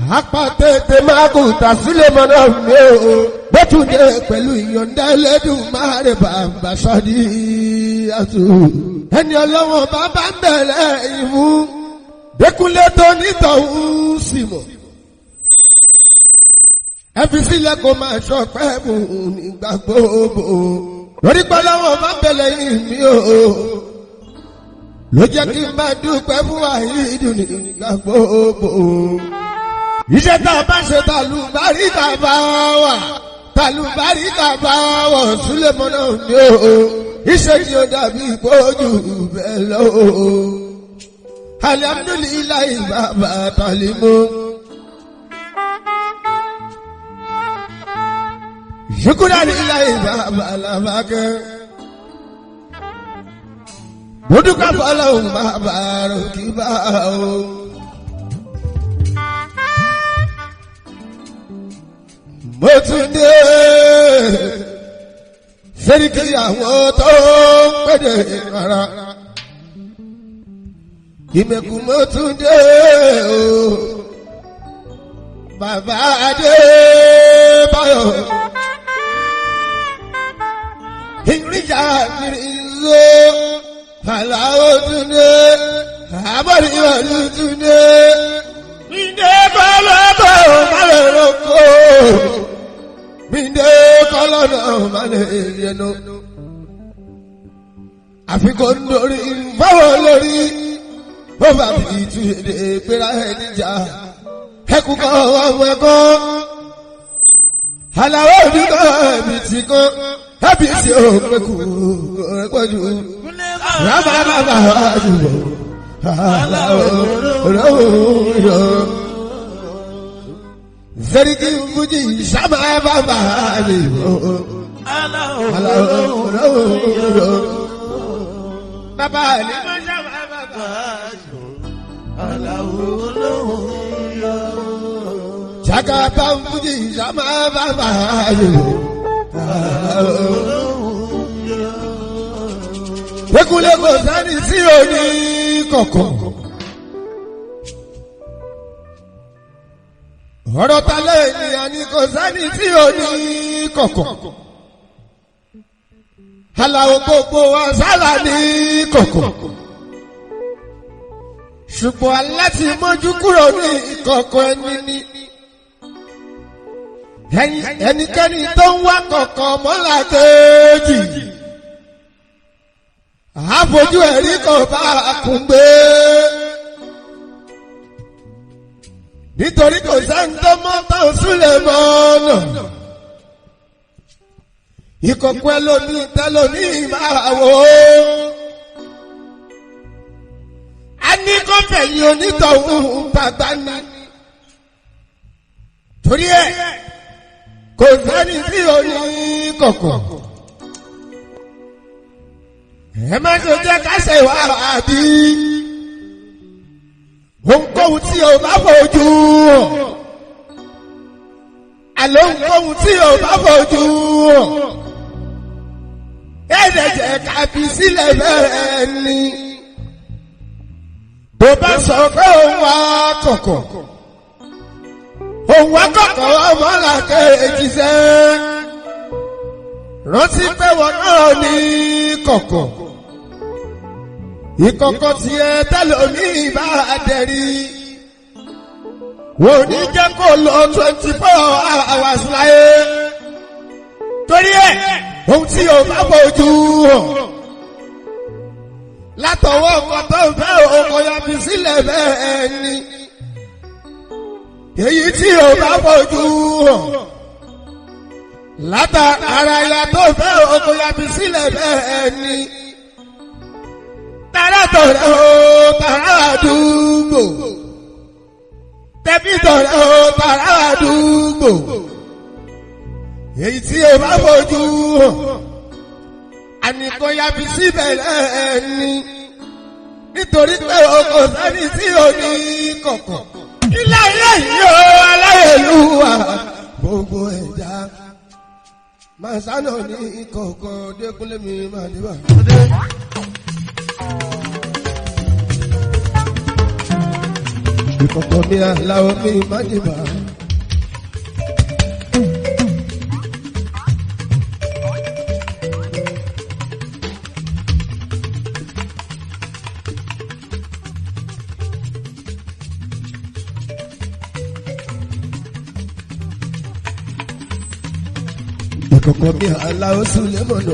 apàtẹ́tẹ́ máa kò tà sílẹ̀ mọ́nà mi o bẹ́tùdé pẹ̀lú ìyọ̀ǹda ẹlẹ́dùn máa rẹ̀ bàbá sọ́dí àtù. ẹni ọlọ́wọ́n bàbá ń bẹ̀rẹ̀ ìmú dẹ́kunlé tó nítọ̀hún sì mọ̀. ẹ fi sílẹ̀ kó máa ṣọpẹ́ mú nígbà gbogbo lórí pẹ́lọ́wọ́n bá bẹ̀rẹ̀ ìmí o ló jẹ́ kí n máa dúpẹ́ fún àìdùn nígbà gbogbo iṣẹ́ tá a bá ṣe tàlùbárí tàbá wà tàlùbárí tàbá wọ̀ sílẹ̀ mọ́nà ní o iṣẹ́ tí ó dàbí ìgbójú bẹ́ẹ̀ lọ o. alihamudulilayi bàbá talimu. yukuralilayi bàbá làbàkẹ́. Mọ́dúkà fọlọ́hún bàbá rò kí bá o. mo tún dé sẹ́ríkì àwọn tó ń pèdè rárá ìmẹ̀kù mo tún dé o bàbá adé báyọ̀ ìrìjà ìrìnzó aláwọ̀ tún dé àbọ̀dé ìwọ̀n tún dé. Minde kọlọ́dọ̀ malẹ̀ lóko. Minde kọlọ́dọ̀ malẹ̀ yẹnu. Àfikún lórí fáwọn lórí. Ó bá fi tu èdè pera ẹ̀ níjà. Ẹkú kọ́ ọmọ ẹ̀kọ́. Àlàó oníkọ́ ẹ̀mí ti kọ́. Ẹ̀bí tí ó pẹ́kù ẹ̀pọ̀ jù. Rábà bàbá àdúgbò. Àlàó olóòrò. Zerigi Fuji sábà bàbá mi o. Àlàó olóòrò. Bàbá ni mo sábà bàbá mi. Àlàó olóòrò. Jagaba Fuji sábà bàbá mi o. Àlàó olóòrò. Ekunle kò sẹ́ni tí ò ní kọ̀kọ̀. ọ̀rọ̀ ta lé ènìyàn ni kò sẹ́ni tí ò ní kọ̀kọ̀. Àlàó gbogbo wa sálà ní kọ̀kọ̀. Ṣùgbọ́n aláti mójú kúrò ní ìkọ̀kọ̀ ẹni ní. Ẹnikẹ́ni tó ń wá kọ̀kọ̀ mọ́lá kejì. Àfojú ẹ̀rí kò bá a kún gbé. nítorí kò sẹ́ni tó mọ́ tó súlẹ̀ mọ́ ọ̀nà. ìkọ̀kọ̀ ẹlòmíì tẹlòmíì máa wò ó. a ní kó fẹ̀yìn onítọ̀hún bàbá ni. torí ẹ̀ kò sẹ́ni tí ò ní kọ̀kọ̀. ẹ má ṣe jẹ́ ká ṣe wá àbí ohunkóhun tí o bá fojú hàn àlọ́ ohunkóhun tí o bá fojú hàn ẹ̀ẹ́dẹ̀jẹ̀ kàbí sílẹ̀ bẹ́ẹ̀ ni tó bá sọ pé òun wá kọ̀kọ̀ òun wá kọ̀kọ̀ ọmọ làkejì sẹ́ rántí pé wọn náà ní kọ̀kọ̀ ìkọ̀kọ̀ tí ẹ tẹ́lẹ̀ omi bá dẹ̀rí. Wò ní jẹ́ kó lọ twenty four hours láyé. Torí ẹ̀, ohun tí o bá bójú hàn. Látọwọ́ ọkọ̀ tó fẹ́ ọkọ̀ ya fi sílẹ̀ bẹ́ẹ̀ ni. Èyí tí o bá bójú hàn. Látà ara ya tó fẹ́ ọkọ̀ ya fi sílẹ̀ bẹ́ẹ̀ ni tàrà tọ̀rẹ́ o tàrà àdúgbò tẹ̀bí tọ̀rẹ́ o tàrà àdúgbò èyí tí o bá fojú hàn ànìkò yabi síbẹ̀ lẹ́ẹ̀ni nítorí pé o kò sẹ́ni tí o ní kọ̀kọ̀ ilé ayé yìí o aláyélúwà gbogbo ẹ̀dá màsánà ní kọ̀ọ̀kan dẹ́kunlé mi máa dé bá. ìkọ̀kọ̀ mi aláwọ̀ mi má dìbà. ìkọ̀kọ̀ mi aláwọ̀ sùlẹ̀ mọ̀nà.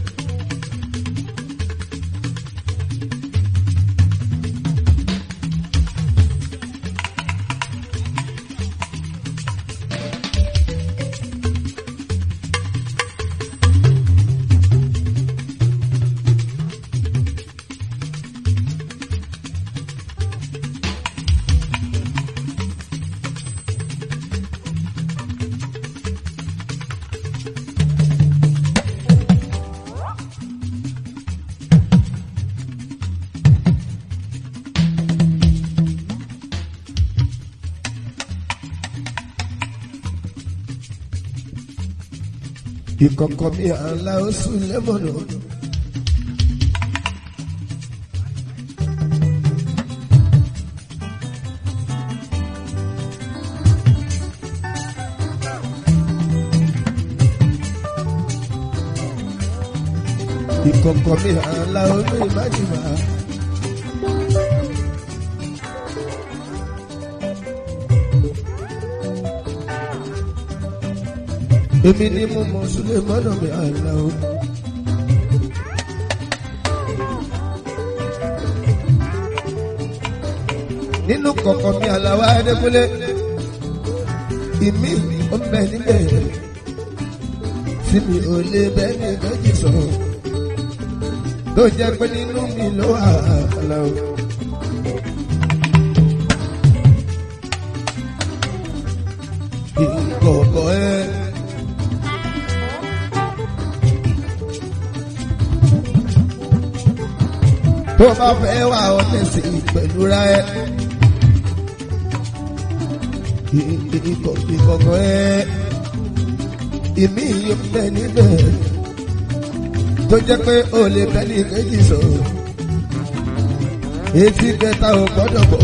ìkọ̀kọ̀ mi aláwọ̀ sùlẹ̀ mọ̀nà. ìkọ̀kọ̀ mi aláwọ̀ mi má dìbà. èmi ni mo mọ sílẹ̀ mọ́nà mi àlá o. nínú kọ̀kọ̀ mi àlàwà ẹ̀dẹ́gbẹ́lẹ́ ìmí ó ń bẹ níbẹ̀ tí mi ò lè bẹ́ ní méjì sọ̀rọ̀ tó jẹ́ pé nínú mi ló wà àlá o. ìkọ̀kọ̀ ẹ̀. tó bá fẹ́ wà ọ́ tẹ̀sí pẹ̀lú ra ẹ. ìkọ̀kọ̀ ẹ ìmí yóò bẹ níbẹ̀ tó jẹ́ pé o lè bẹ́ ní méjì sọ̀rọ̀ etí kẹta ò gbọ́dọ̀ bọ̀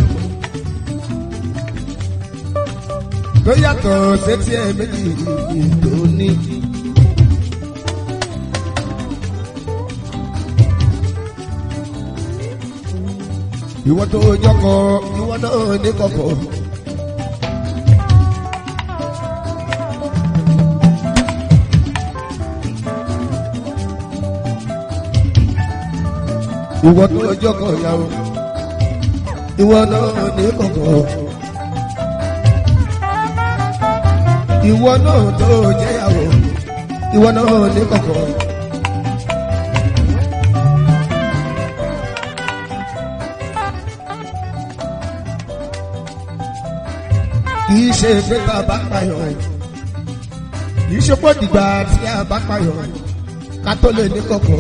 tó yàtọ̀ sétí ẹ méjì tó ní. ìwọ tó jọkọ ìwọ náà ní kọkọ. ìwọ tó jọkọ ìyàwó ìwọ náà ní kọkọ. ìwọ náà tó jẹyàwó ìwọ náà ní kọkọ. kìí ṣe pé tá a bá payọ̀ kìí ṣe pé dìgbà tí a bá payọ̀ ká tó lè ní kọ̀kọ̀.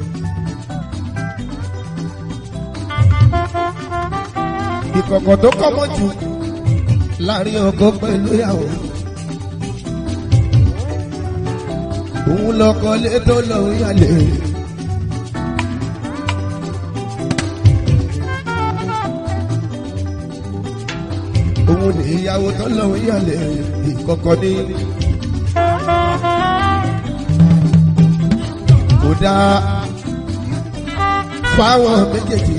ìkọ̀kọ̀ tó kọ́mọ́ jù láàrin ọkọ pẹ̀lú ìyàwó. òun lọkọ lé tó lọ́ọ́ yálé. òun ní ìyàwó tó lọ yàlẹ̀ ìkọ̀kọ̀ ní. kò dáa fáwọn méjèèjì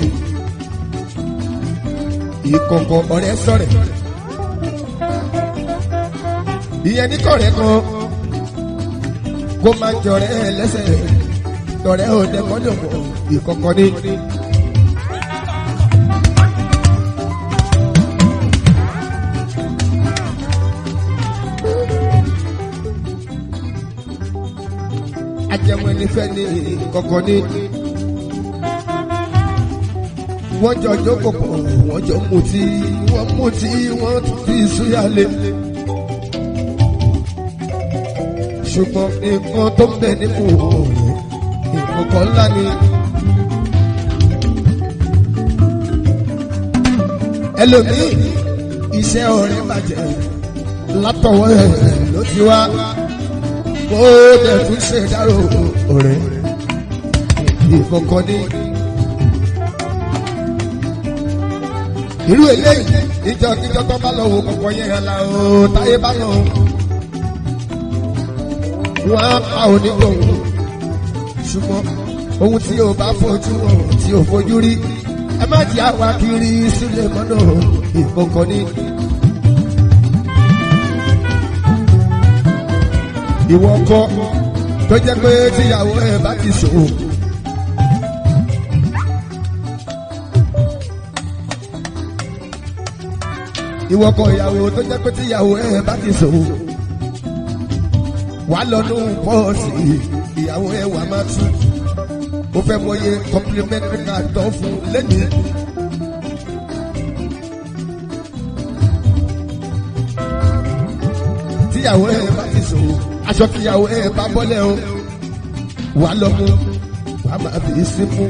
ìkọ̀kọ̀ ọ̀rẹ́ sọ̀rẹ̀. ìyẹn ní kọ̀rẹ́ kan kó máa jọrẹ́ lẹ́sẹ̀ tọ̀rẹ́ òde mọ́dọ̀mọ́ ìkọ̀kọ̀ ní. ajẹmọ nífẹ̀ ní kọ̀kọ̀ ní. wọ́n jọ jókòó pọ̀ wọ́n jọ mutí wọ́n mutí wọ́n tún fi súyàlé. ṣùgbọ́n nǹkan tó ń bẹ nínú nǹkan kan ńlá ni. ẹlòmíì iṣẹ́ ọ̀rẹ́ bàjẹ́ látọwọ́ ẹ̀ ló ti wá ó dẹ̀ tún ṣe dárò ọ̀rẹ́ ìkọ̀kọ̀ ní. irú eléyìí ìjọ kíjọ tó bá lọ wo kọ̀kọ́ yẹn hàn la o táyé bá lọ. wọ́n á pa onígbòhùn ṣùgbọ́n ohun tí o bá fojú hàn tí o fojú rí ẹ má jẹ́ àwa kiri sílẹ̀ mọ́nà ìkọ̀kọ̀ ni. ìwọ kọ́ tó jẹ́ pé tíyàwó ẹ̀ bá ti ṣòwò. ìwọ kọ́ ìyàwó tó jẹ́ pé tíyàwó ẹ̀ bá ti ṣòwò. wàá lọ́nu pọ́ọ̀sì ìyàwó ẹ̀ wà máa tú. ó fẹ́ mọye complimentary card tó fún lẹ́nìí. tíyàwó ẹ̀ bá ti ṣòwò aṣọ tíyàwó ẹ̀ bá bọ́lẹ̀ o wàá lọ mú wàá máa fi sí mú.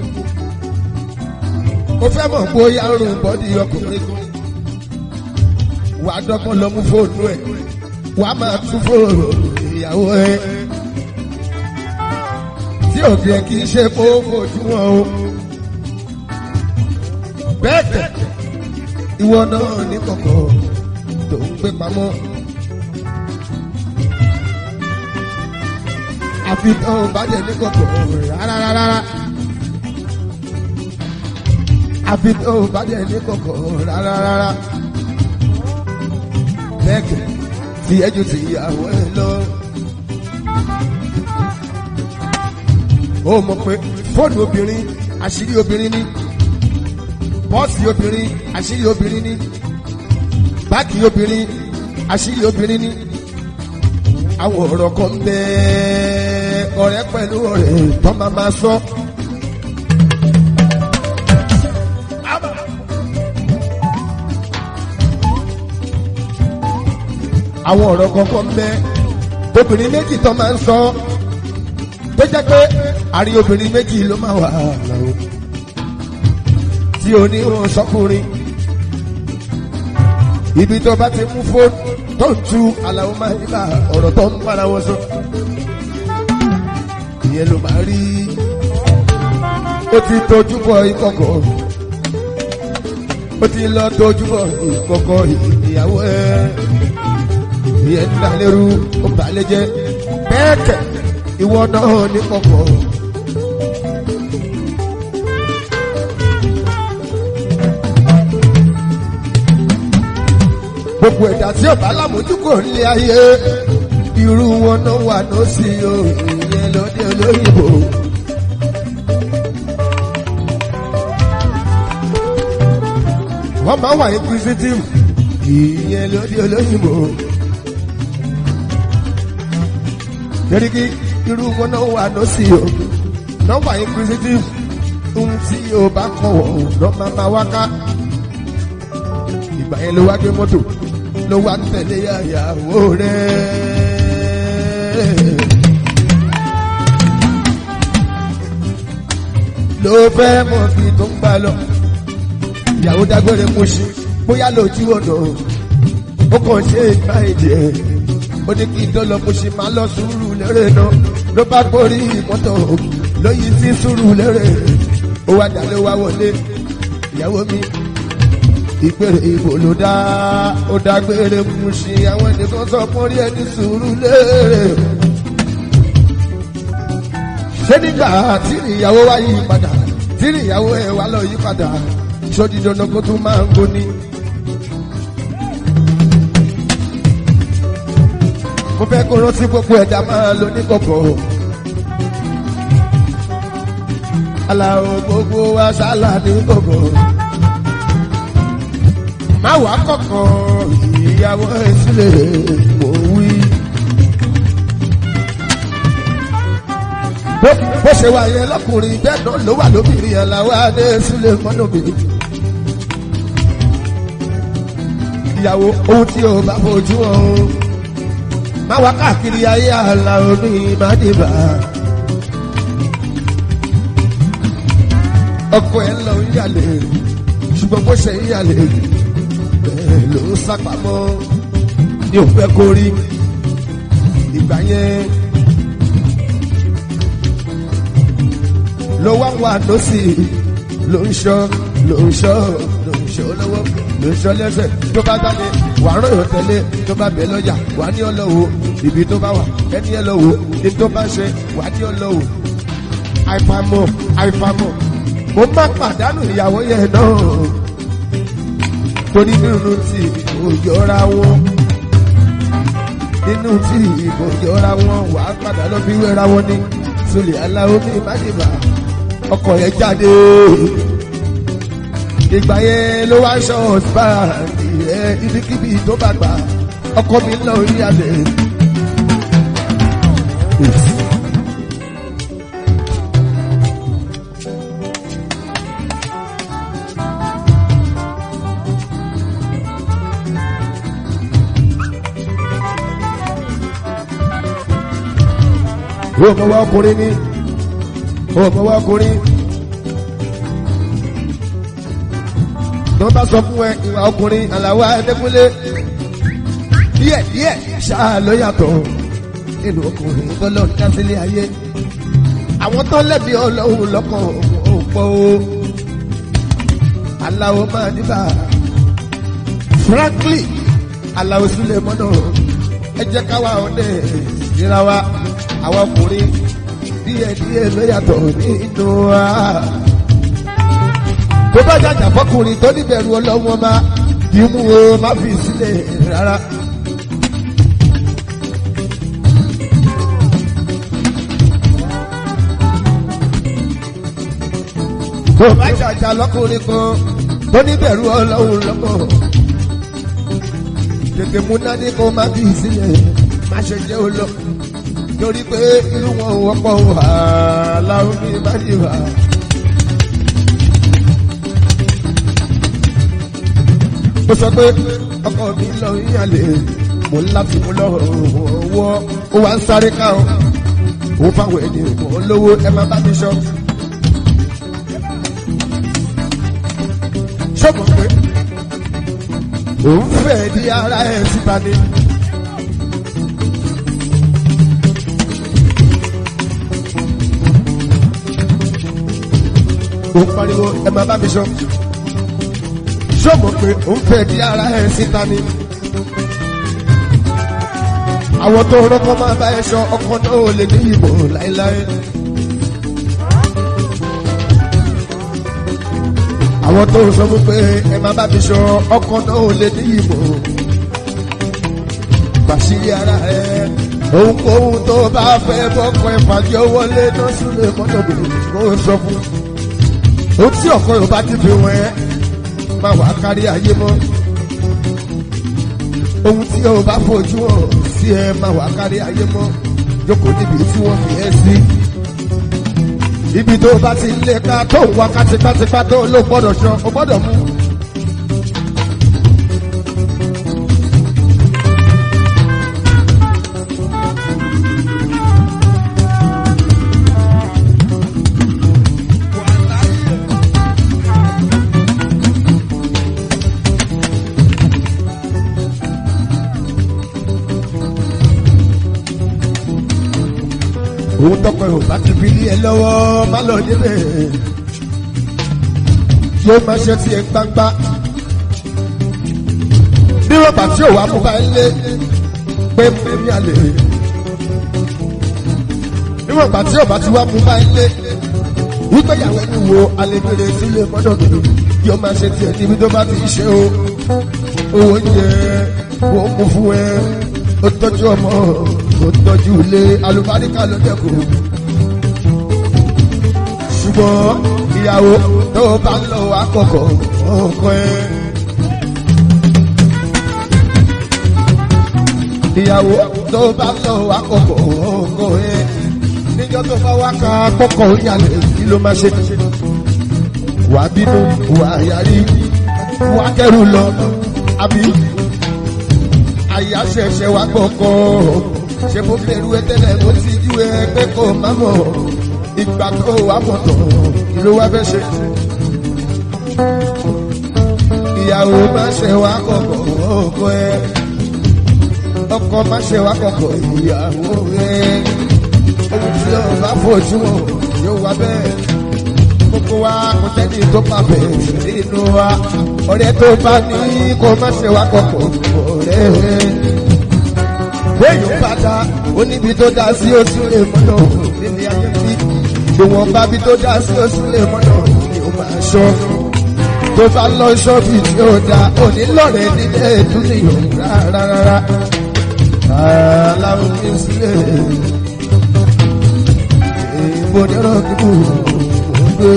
ó fẹ́ mọ̀ bóyá rùn bọ́dí ọkùnrin kan wà á dọ́gbọ́n lọ mú fóònù ẹ̀ wà á máa tún fóònù ìyàwó ẹ̀ tí òbí ẹ̀ kì í ṣe kó fojú wọn o. bẹ́ẹ̀ tẹ̀ ìwọ náà ní kọ̀kọ̀ tó ń gbé pamọ́. àfi tó ń bá jẹ́ ní kọ̀kọ̀ rárá rárá. àfi tó ń bá jẹ́ ní kọ̀kọ̀ rárá rárá bẹ́ẹ̀kì tí ẹjọ́ ti yàwó ẹ lọ. ó mọ̀ pé fóònù obìnrin àṣírí obìnrin ni pọ́ọ̀sì obìnrin àṣírí obìnrin ni báàgì obìnrin àṣírí obìnrin ni àwọn ọ̀rọ̀ kan bẹ́ẹ̀ ọ̀rẹ́ pẹ̀lú ọ̀rẹ́ tó máa máa sọ. àwọn ọ̀rọ̀ kankan bẹ́ obìnrin méjì tó máa ń sọ tó jẹ́ pé àrí obìnrin méjì ló máa wà láwọn tí o ní wọn sọkùnrin ibi tó bá ti mú fóònù tó ń tu aláwọ̀ máa nígbà ọ̀rọ̀ tó ń bára wọn sọ ìyẹn ló máa rí ó ti tójú bọ ìkọ̀kọ̀ ó ti lọ tójú bọ ìkọ̀kọ̀ ìyàwó ẹ̀ ìyẹn ń dalérú ó ń balẹ̀ jẹ́ bẹ́ẹ̀ kẹ̀ ìwọ náà ní kọ̀kọ̀. gbogbo ẹ̀dá tí ọba alámójúkò nílé ayé irú wọn náà wà lọ́sí o ìyẹn lọ́dẹ olóyìnbó. wọ́n máa wà inquisitive ìyẹn lọ́dẹ olóyìnbó. Derigi irú wọn náà wà lọ́sí o. Nọ́mbà inquisitive ohun tí o bá kọ̀wọ̀ lọ́ máa ma wá ká. Ìgbà yẹn ló wá gbé mọ́tò ló wá tẹ̀lé àyàwó rẹ̀. Ló fẹ́ mọ̀ bí tó ń gbà lọ. Ìyàwó dágbére mú sí bóyá lójú ọ̀nà ó kàn ṣe ìgbà ìjẹ́ ó ní kí n tó lọ mo ṣe máa lọ sùúrù lérè náà ló bá gbórí mọ́tò lóyìn sí sùúrù lérè ó wá dà ló wá wọlé ìyàwó mi ìpèrè ìbò ló dá ó dágbére mú sí àwọn ènìyàn sọ fún rí ẹni sùúrù lérè ṣé nígbà tí ìyàwó wá yí padà tí ìyàwó ẹ̀ wá lọ yí padà sódì dandan kó tún máa ń gbóni. mo fẹ́ kó rántí gbogbo ẹ̀dá máa lo ní kọ̀kọ̀. aláwo gbogbo wa sálà ní kọ̀kọ̀. má wàá kọ̀kọ̀ ìyàwó ìsílẹ̀ mò ń wí. bó ṣe wà yẹn lọkùnrin bẹ́ẹ̀ náà ló wà lóbìnrin aláwọ̀ adé sílẹ̀ mọ́nàbìnrin. ìyàwó ohun tí o bá fojú ọ̀hún má wá káàkiri ayé àlà omi ìmádìbà. ọkọ ẹ lọ ń yàlè ṣùgbọ́n bó ṣe ń yàlè bẹ́ẹ̀ ló ń sápamọ́ ní òfẹ́ kó rí ìgbà yẹn ló wá wà lọ́sì ló ń ṣọ́ ló ń ṣọ́ ló ń ṣe olówó ló ń ṣọ lẹ́sẹ̀ tó bá dáni wàá rán yóò tẹ̀lé tó bá bẹ̀ lọ́jà wà ní ọlọ́wọ́ ibi tó bá wà ẹni ẹ lọ́wọ́ ní tó bá ṣe wà ní ọlọ́wọ́ àìfàmọ́ àìfàmọ́ mo má pàdánù ìyàwó yẹn náà torí nínú tí òjòra wọn nínú tí ìbòjòra wọn wà á padà lọ fi wéra wọn ní sọlẹ aláwo mi májèbá ọkọ yẹn jáde ìgbà yẹn ló wá ṣọ ọsùpá ẹ ibikíbi tó bá gbà ọkọ mi lọ rí àlè. yóò mọ wá ọkùnrin ní yóò mọ wá ọkùnrin tó bá sọ fún ẹ ìwà ọkùnrin àlàwà ẹdẹkùnlé díẹ̀ díẹ̀ ṣáà ló yàtọ̀ nínú ọkùnrin tó lọ dásílẹ̀ ayé àwọn tó lẹ́bi ọlọ́run lọ́kàn ò pọ̀ o aláwo máa níbà frankly aláwo sílẹ̀ mọ́nà ẹ jẹ́ káwa ọdẹ ìra wa àwọn ọkùnrin díẹ̀ díẹ̀ ló yàtọ̀ nínú wa. tó bá jàjà fọkùnrin tó níbẹ̀rù ọlọ́wọ́n bá bí mú o má fi sílẹ̀ rárá. tó bá jàjà lọ́kùnrin kan tó níbẹ̀rù ọlọ́wọ́n lọ́kàn. tètè mú nání kó má fi sílẹ̀ má ṣe jẹ́ olókùn torí pé irú wọn wọ́pọ̀ wà láwọn ní ìbáníwá. ó sọ pé ọkọ mi lọ yíyànlẹ̀ mo ń láti mú lọ́wọ́ ó wá ń sáré ká o ó fáwọn ènìyàn mọ́ lówó ẹ má bá mi sọ. sọ́kùn pé òun fẹ́ di ara ẹ̀ síta ni. ó pariwo ẹ máa bá mi sọ ṣọ́ọ̀bù pé ó ń fẹ́ di ara ẹ̀ síta ni. àwọn tó rọ́kọ́ máa bá ẹ sọ ọkọ náà ò lè ní ìbò láéláé. àwọn tó sọ fún pé ẹ máa bá mi sọ ọkọ náà ò lè ní ìbò. bàṣírí ara ẹ ohunkóhun tó bá fẹ́ bọ́kọ ẹ̀ fàjọ wọlé náà sílẹ̀ mọ́tò bìrì kó sọ fún un ó tí ọkọ yorùbá ti fi wọn ẹ máa wà kárí ayé mọ ohun tí yorùbá fojú hàn sí ẹ máa wà kárí ayé mọ jókòó níbi tí wọn fi ẹ sí ibi tó bá ti lé ká tó ń wá kátipátipá tó ló gbọ́dọ̀ sọ ó gbọ́dọ̀ mú. òun tọpẹ ò bá ti fi lé ẹ lọ́wọ́ má lọ débẹ̀ yóò máa ṣe tiẹ̀ gbangba bí rọ́bà tí ò wá mú bá ń lé pé mú ní àlè bí rọ́bà tí ò bá ti wá mú bá ń lé wípé ìyàwó ẹni wo alẹ́gbẹ̀rẹ̀ sílé mọ́tò mi yóò máa ṣe tiẹ̀ níbi tó bá ti ṣe o owó oúnjẹ wọ́n mú fún ẹ ó tọ́jú ọmọ ó tọ́jú ilé alùbáríkà ló dẹ́kun. ṣùgbọ́n ìyàwó tó bá ń lọ àkọ́kọ́ ọkọ ẹ. ìyàwó tó bá ń lọ àkọ́kọ́ ọkọ ẹ. níjọ́ tó bá wá ka kọ́kọ́ ìyàlẹ̀ kí ló máa ṣe. wà á bínú wà á yarí wà á kẹ́rù lọ àbí àyà ṣẹ̀ṣẹ̀ wá gbọ́kọ́ ṣe mo bẹ̀rù ẹ tẹ́lẹ̀ mo ti jú ẹ pé kò má mọ̀ ìgbà tó wà mọ̀ tán kí ló wá fẹ́ ṣe. ìyàwó má ṣe wá kọ̀kọ̀ ọkọ ẹ ọkọ má ṣe wá kọ̀kọ̀ ìyàwó ẹ ohun tí o bá fojú wọn yóò wá bẹ́ẹ̀ mo gbogbo wa kò sẹ́ni tó máa bẹ̀rẹ̀ nínú wa ọ̀rẹ́ tó bá ní kó má ṣe wá kọ̀kọ̀ ọ̀rẹ́ bẹ́ẹ̀ bá dá oníbi tó dá sí oṣù lè mọ́nà nílé ayé bí ìwọ̀n bá bí tó dá sí oṣù lè mọ́nà ni ó máa ṣọ́ tó bá lọ ṣọ́ọ̀bì tí ó dá onílọ̀rẹ́ nílé ìdúnìyàn rárá rárá aláwọ̀ ní sílẹ̀ èèbò nírọ̀ kíkù gbé.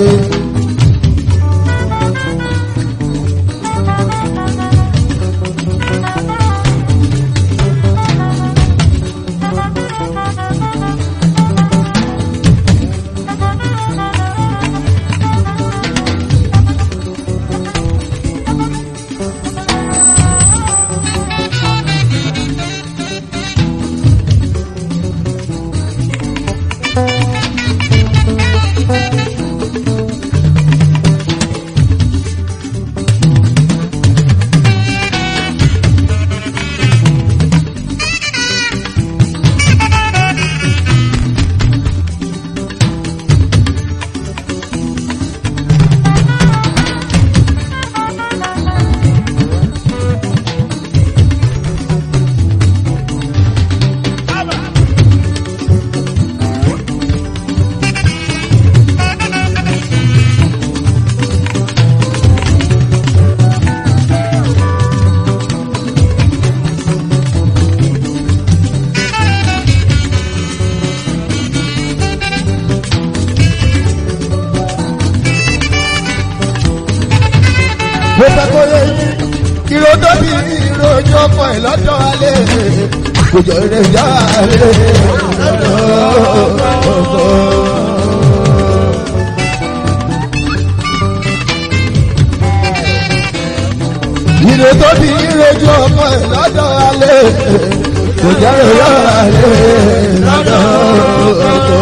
mo fẹ́ kó yẹ yín ìró tóbi ìròjọ́ ọkọ ẹ̀ lọ́dọ̀ alẹ́ kò jọ rẹ̀ yá alẹ́ lọ́dọ̀ ọkọ. ìró tóbi ìròjọ́ ọkọ ẹ̀ lọ́dọ̀ alẹ́ kò jọ rẹ̀ yá alẹ́ lọ́dọ̀ ọkọ.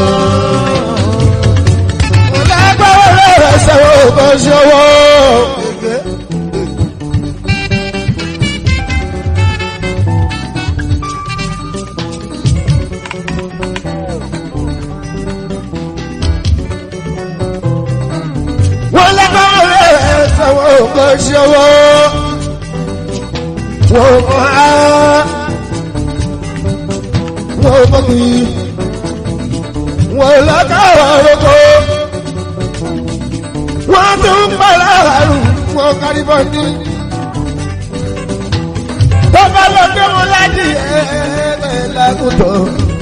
Lágbára rẹ̀ sẹ́wọ̀n kò ṣọwọ́. wọ́n lọ́kọ́ rẹ̀ sọ̀wọ́ kò ṣọwọ́ wọ́n mọ̀ á wọ́n mọ̀ kì í wọ́n lọ́kọ́ rọ̀kọ́ wọ́n tún pàlà àrùn wọ́n kárí bọ́ọ̀dì tó bá lọ gbé wọn láti ẹ̀ẹ́dẹ̀ lágùtọ̀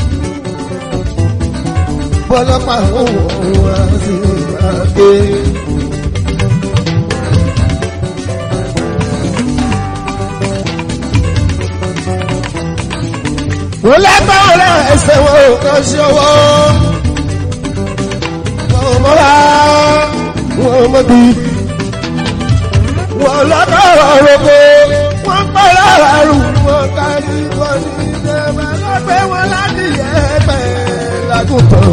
bọ́lọ́pàá òun wá sí àgbẹ̀. wọ́n lágbára ẹsẹ̀ wọn ò kàn sí ọwọ́ wọn mọ́ra wọn mọ́ bí wọn lágbára rògbò wọn pẹ̀lú àrùn wọn kárí wọn ní ìjẹba lọ́gbẹ́ wọn láti ẹgbẹ́ lágùntàn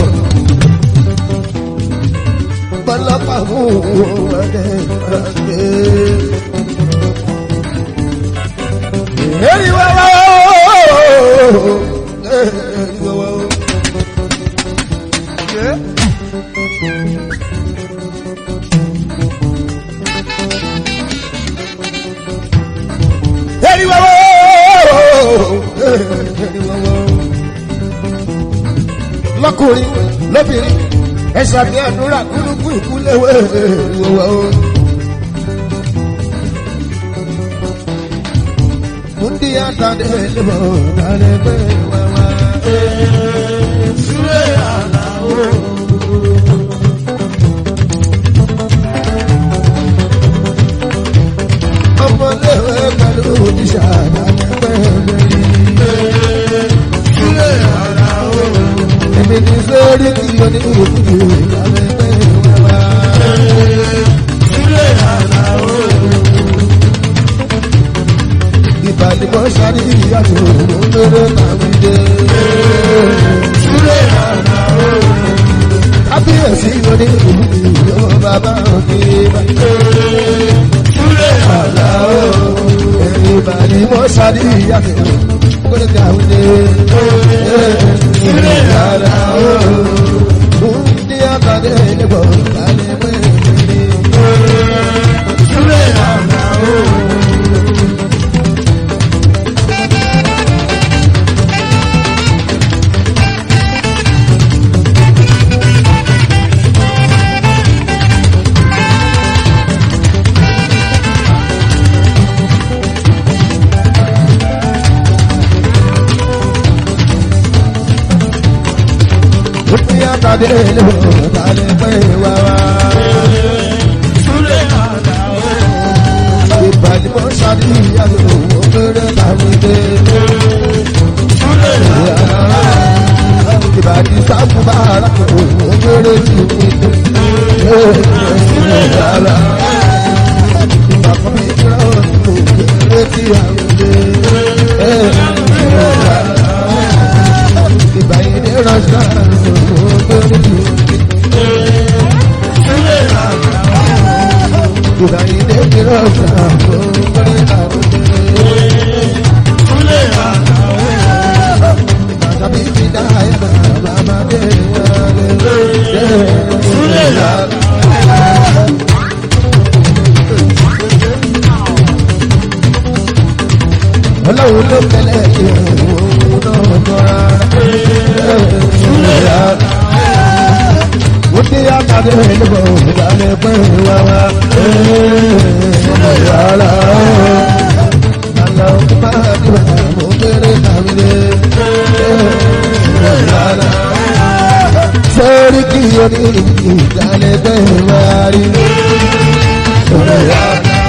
bọ́lọ́pàá mú wọn dẹ́ gbàgbé. Eri wa wa o. Eri wa wa o. Eri wa wa o. Eri wa wa o. Lọ́kùnrin lóbìnrin ẹ̀sà bí àdúrà kúlùkù ìkúlẹ̀wé eri wa wa o. Mundi atade lebo dale pe wawa sure ala o ọmọ lewe pẹ̀lú ìṣà dale pe sure ala o èmi ní sórí kí o ní ìwòkúti dale pe wawa sure ala o ìbàdìbò sáré ìyàtọ̀ olóró tàbí dé. Súlẹ̀ àná o. Kábíyèsí lórí ìlú ìyọ́ bàbá òkè bá. Súlẹ̀ àná o. Ìbàdìbò sáré ìyàtọ̀ olóró tàbí dé. Súlẹ̀ àná o. Ndí àbàdé ìbò kálí pé. àtàdé lè balẹ̀ pé wá wá. ìbàdí mọ́ ṣàdíyàwó òkèrè tàbí dé. ìbàdí sábùbà arákùnrin òkèrè tì mí dé. ìgbà kan bí kíra òkèrè tí àwọn dé. ìbàyí ní rọ́ṣà òkèrè tì mí dé. ìbàyí ní kíra òkèrè òkèrè tàbí dé. Tàbí ti dá ẹ̀ka bàbá dé wọlé. Ọlọ́run ló tẹ́lẹ̀ ìhòòhò náà tọ́ra. Ó dé àtàdé lọ́wọ́ ìdálẹ́ pé wá wá. Yàrá àlọ́ máa dìbò mo kéré tàbí dé. Yàrá sórí kí o ní ìdálẹ́ pé wá rí. Yàrá.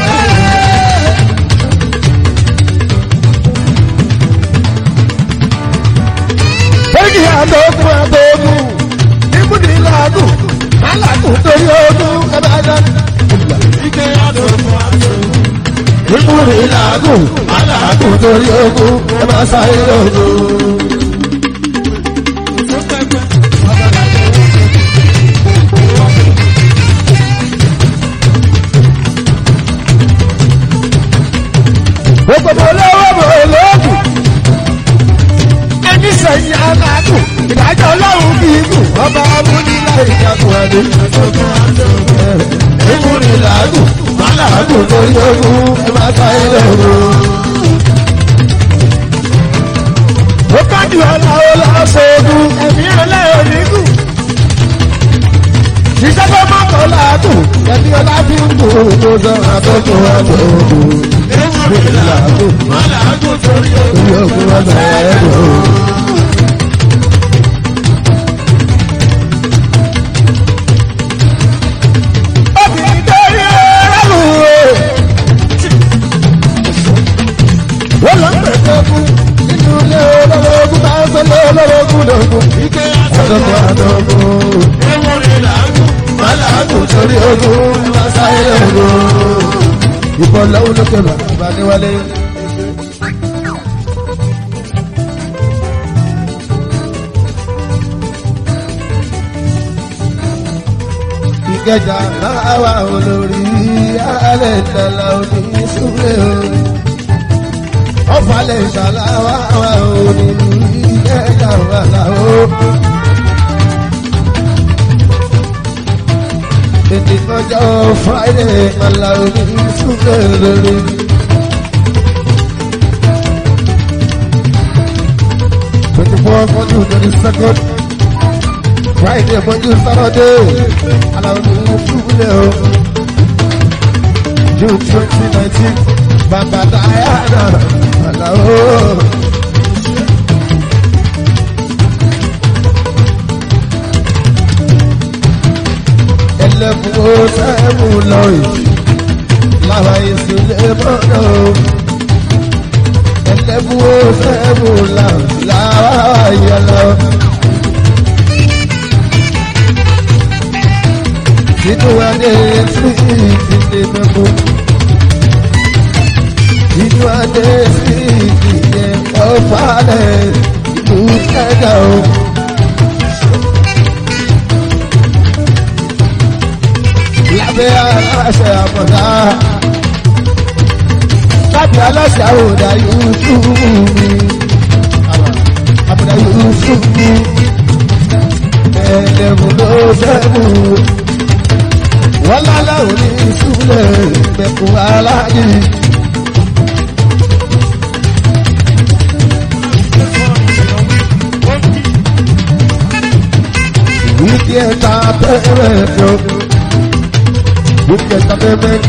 Èyí àdógún àdógún, ibùdó ìlàgùn, alágùn torí ogún ẹ̀bàdà. Ibùdó ìlàgùn, alágùn torí ogún ẹ̀bà sáyé ogún. Gbogbo mo lọ́wọ́ mo lóògùn ẹni sẹ́yìn alágùn ìdájọ́ ọlọ́run kì í gùn ọba amúnilá ìjagun adé. ìmúni làágùn alágùn lórí ogun ẹ máa ta ilé ogun. ó kájú ọ̀làwọ̀ lọ́sọ̀ ogun ẹ̀mí ẹlẹ́yọ̀ nígùn. ṣiṣẹ́ tó má kọ́ làágùn ẹ̀mí ọlá fi ń gùn tó sọ àtọ́kù ọjọ́ ogun. ìmúni làágùn alágùn torí ogun ọba ẹ̀rọ. obìnrin tó rí ọlọ́run o. wọ́n lọ ń pèsè ogun nínú ilé olówó ogun bá ń sọ́lé olówó ogun lógun. àdókò àdókò. màláàgùn torí ogun ẹ máa sáyé ogun. ìbọn lọ́wọ́ lókè bàbá níwálé. ìkẹjà máa wà olórí alẹ́ ìtàlá òní súnlẹ̀ o. ọ̀fàlẹ̀ ìtàlá wà wà òní ìkẹjà wà láwọ́. ètò ìkọjọ́ friday màlá òní súnlẹ̀ lórí. twenty four forty twenty second. Friday mọ́jú Saturday aláwọ̀ ní ìfúnlẹ̀ o. June twenty nineteen bàbá Diana aláwọ̀. Ẹlẹ́fun ó sẹ́mu lọ́yìn láwa ìsúlẹ̀ mọ́nà o. Ẹlẹ́fun ó sẹ́mu láwa yẹlọ. Inú adé sí ìdílé mẹ́kọ́. Inú adé sí ìdílé ọ̀fàlẹ̀ ìlú ẹ̀dá o. Lábẹ́ aláṣẹ àmọ̀dá. Lábẹ́ aláṣẹ àwòdà Yúsù mi. Àmọ̀dá Yúsù mi. Ẹ̀ẹ́dẹ̀mú ló sẹ́mu wọ́n lálẹ́ òní ìsúlẹ̀ ìgbẹ̀kùn aláàjì. Wíkì ẹ̀ta pẹ́ẹ́rẹ́ tó. Wíkì ẹ̀ta pẹ́ẹ́rẹ́.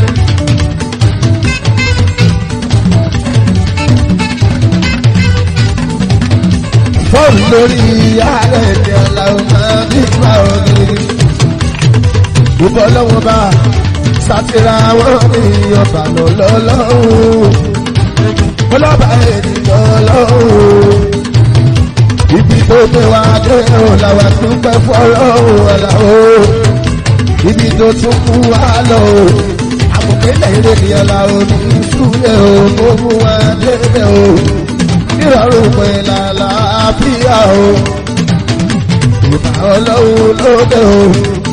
fọ́ọ̀mù lórí ààrẹ ní aláwọ̀ máa bí wà òní. ìbọn lọ́wọ́ bá sátìrà wọn ní ọba lọ́lọ́lọ́hùn. ọlọ́ba ènìyàn lọ́hùn. ibi tó gbé wa dé òun làwọn tún pẹ́ fọ́lọ́hùn ọ̀làwọ̀. ibi tó tún kú wa lọ àmọ̀kẹ́lẹ̀ ilé ni aláwọ̀ ní ìṣúlẹ̀ o tó mú wa débẹ̀ o nírọ̀rùn pẹ̀lú àlàáfíà o ìbá ọlọ́run lóde o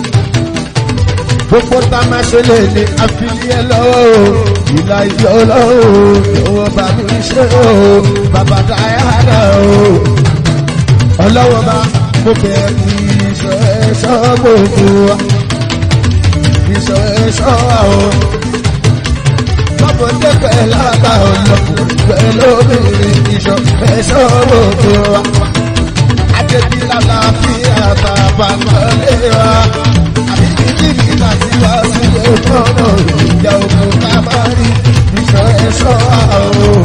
gbogbo tá a máa ṣe lè ní àfihàn lọ́wọ́ o ìlà ìjọ ọlọ́run ìwọ bá mi ṣe o bàbá dáyàrá o ọlọ́wọ́ bá mo bẹ̀ kí ìṣọ́ ẹ̀ṣọ́ gbogbo wa ìṣọ́ ẹ̀ṣọ́ o lọ́mọdé pẹ̀lú àgbà ọlọ́kùnrin pẹ̀lú obìnrin ìṣọ́ ẹ̀ṣọ́ gbogbo wa. Adébí lálàáfíà bàbá mọ́lé wa. Àbíkí ní láti wá sílé fọ́nà ìjà òkun ká má rí ìṣọ́ ẹ̀ṣọ́ àwọn.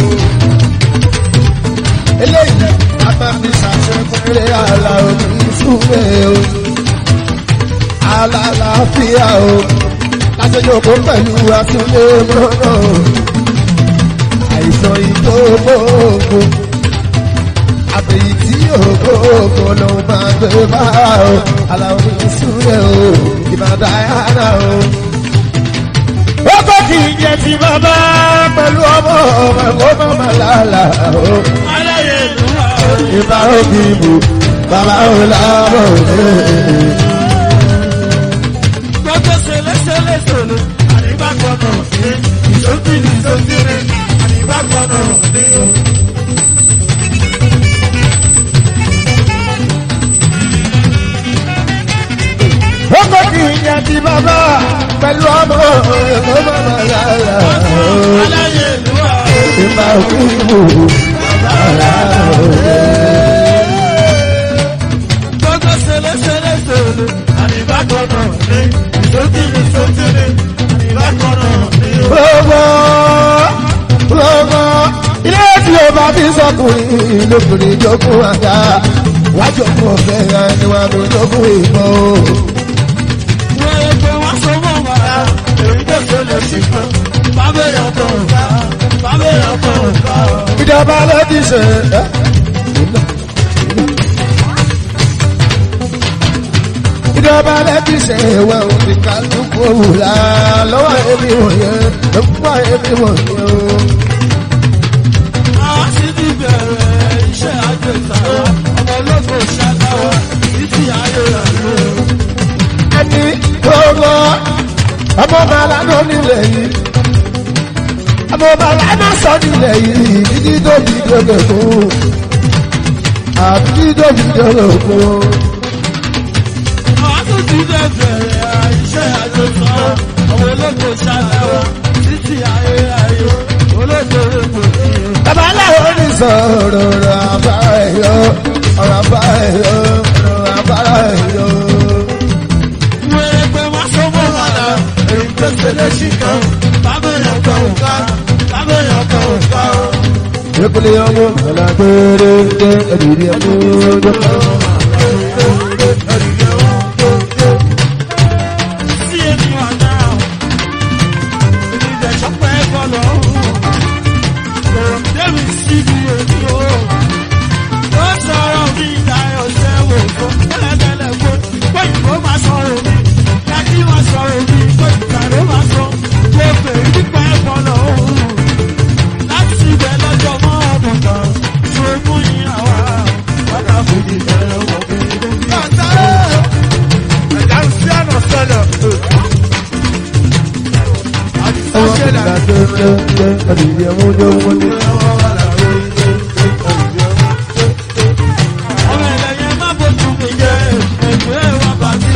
Eléyìí a máa fi ṣàṣepẹ̀rẹ̀ àlà òní súnmẹ́ o. Alálàáfíà o lájọjọpọ̀ pẹ̀lú àtúnlé mọ́nà àìsàn ìgbógbógbò àbẹ̀yí tí ògbógbò ló máa gbé bá o aláwọ̀ ìṣúlẹ̀ o ìbàdà yàrá o. ó kọ́ kì í jẹ́ ti bàbá pẹ̀lú ọmọ ọmọ ẹ̀kọ́ mọ́mọ́ lálá o. aláyé ìlú wa o. ìbá òbí mu bàbá ò lábọ̀ òde. gbọ́dọ̀ ṣẹlẹ́ṣẹlẹ̀ sọ̀rọ̀ àríwá gbọ́dọ̀ ní ìṣòkìlì ìṣòkìlì àríwá gbọ́dọ̀ ní. Ọkọ kì í yẹ ti bàbá pẹ̀lú ọmọ ẹ̀kọ́ bàbá yàrá. aláyé ìlú wa o. Ìgbà òkúrú bàbá gbọ́dọ̀ ṣẹlẹ́ṣẹlẹ̀ sọ̀rọ̀ àríwá gbọ́dọ̀ ní ìṣòkìlì ìṣòkìlì àríwá gbọ́dọ̀ ní. Gbogbo gbogbo ilé tí o bá fi sọkùnrin lóbìnrin jókòó àga. Wájú ọkọ̀ ọ̀fẹ́ ya ni wàá tó jókòó ìbọn o. wọ́n yẹ pé wọ́n sọ mọ́ wa èyí tó ṣẹlẹ̀ sí kan bábẹ́ yàtọ̀ ọ̀gá bábẹ́ yàtọ̀ ọ̀gá. Ìjọba ló ti ṣe. ẹ́. Ìjọba ló ti ṣe ìwẹ̀ òfin kálukú òwúlà lọ́wọ́ ẹbí wọ̀nyẹn lọ́wọ́ ẹbí wọ̀nyẹn o. Àwọn sì ti bẹ̀rẹ̀ iṣẹ́ àgbẹ̀ta ọmọ ológo ṣàdáwà títí ayé rẹ̀ ló. ẹni gbogbo ọmọ bàbá ló nílẹ̀ yìí ọmọ bàbá náà sọ nílẹ̀ yìí títí tóbi dòdò fún àbí tóbi dòdò fún. Àwọn sì ti bẹ̀rẹ̀ iṣẹ́ àgbẹ̀ta ọmọ ológo ṣàdáwà títí ayé ayé ológo ológo ní. bàbá làwọn ní sọ̀rọ̀ ọ̀rọ̀ àbára ẹ̀yọ́ ọ̀rọ̀ àbára ẹ̀yọ́ ọ̀rọ̀ àbára ẹ̀yọ́. Wọ́n yẹ pé wọ́n sọ mọ́ wa náà èyí tó ṣẹlẹ̀ sí kan bábẹ́ yàtọ̀ ọ̀gá bábẹ́ yàtọ̀ ọ̀gá. Ekele ọmọ alágbèrè ńlẹ ẹdìrí ẹmú ọjọ́. Sí èmi wà náà, èmi bẹ̀ sọ́pẹ́ bọ́lọ̀ ọ̀hún. Débi síbi èmi o. Ó sọ̀rọ̀ mi ìdáyọ̀ sẹ́wọ̀ fún tẹ́lẹ̀tẹ́lẹ̀ fún. Bóyìnbó máa sọ̀rọ̀ mi, kájí máa sọ̀rọ̀ mi, bóyìnbó máa sọ. Mo bèrè nípa ẹ̀bọ̀lọ̀ ọ̀hún. Láti ibẹ̀ lọ́jọ́ mọ́ ọdún kan, ṣe mú ìyàwó. Bàtà fòdì bẹ̀rẹ̀ wọ̀ bí Ọmọ alágbèrè ńlẹ ẹdìrí ẹmú ọjọ́. Ọmọ ẹlẹ́yẹ má bójú mi jẹ́ ẹgbẹ́ wa bàbí.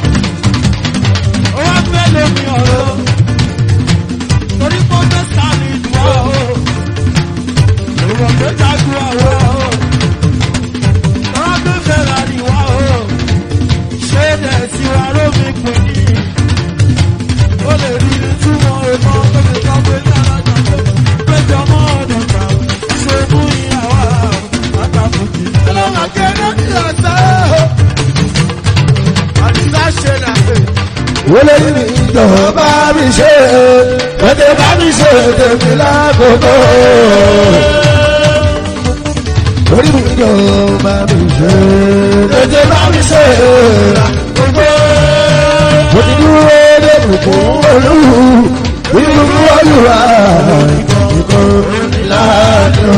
Ó wá fẹ́ lómi ọ̀rọ̀. Torí kó tó sáré ìdúrà o. Ìwọ̀n tó jágun àwọ̀ o. Ọ̀rọ̀ tó fẹ́ra ni wá o. Ṣé ẹ̀ tí wàá rómi pè ní? Ó lè rí ní túmọ̀ ẹ̀kọ́ tó fi sọ pé lára jọ pé péjọ mọ́ ọ̀dùn kan. wọlé ní ìjọba mi ṣe tètè bá mi ṣe tèmi lákòókò. orí mi ìjọba mi ṣe tètè bá mi ṣe lákòókò. mo ti dúró dé bùkún olú ìlú olúwa ìkọ̀ láàánú.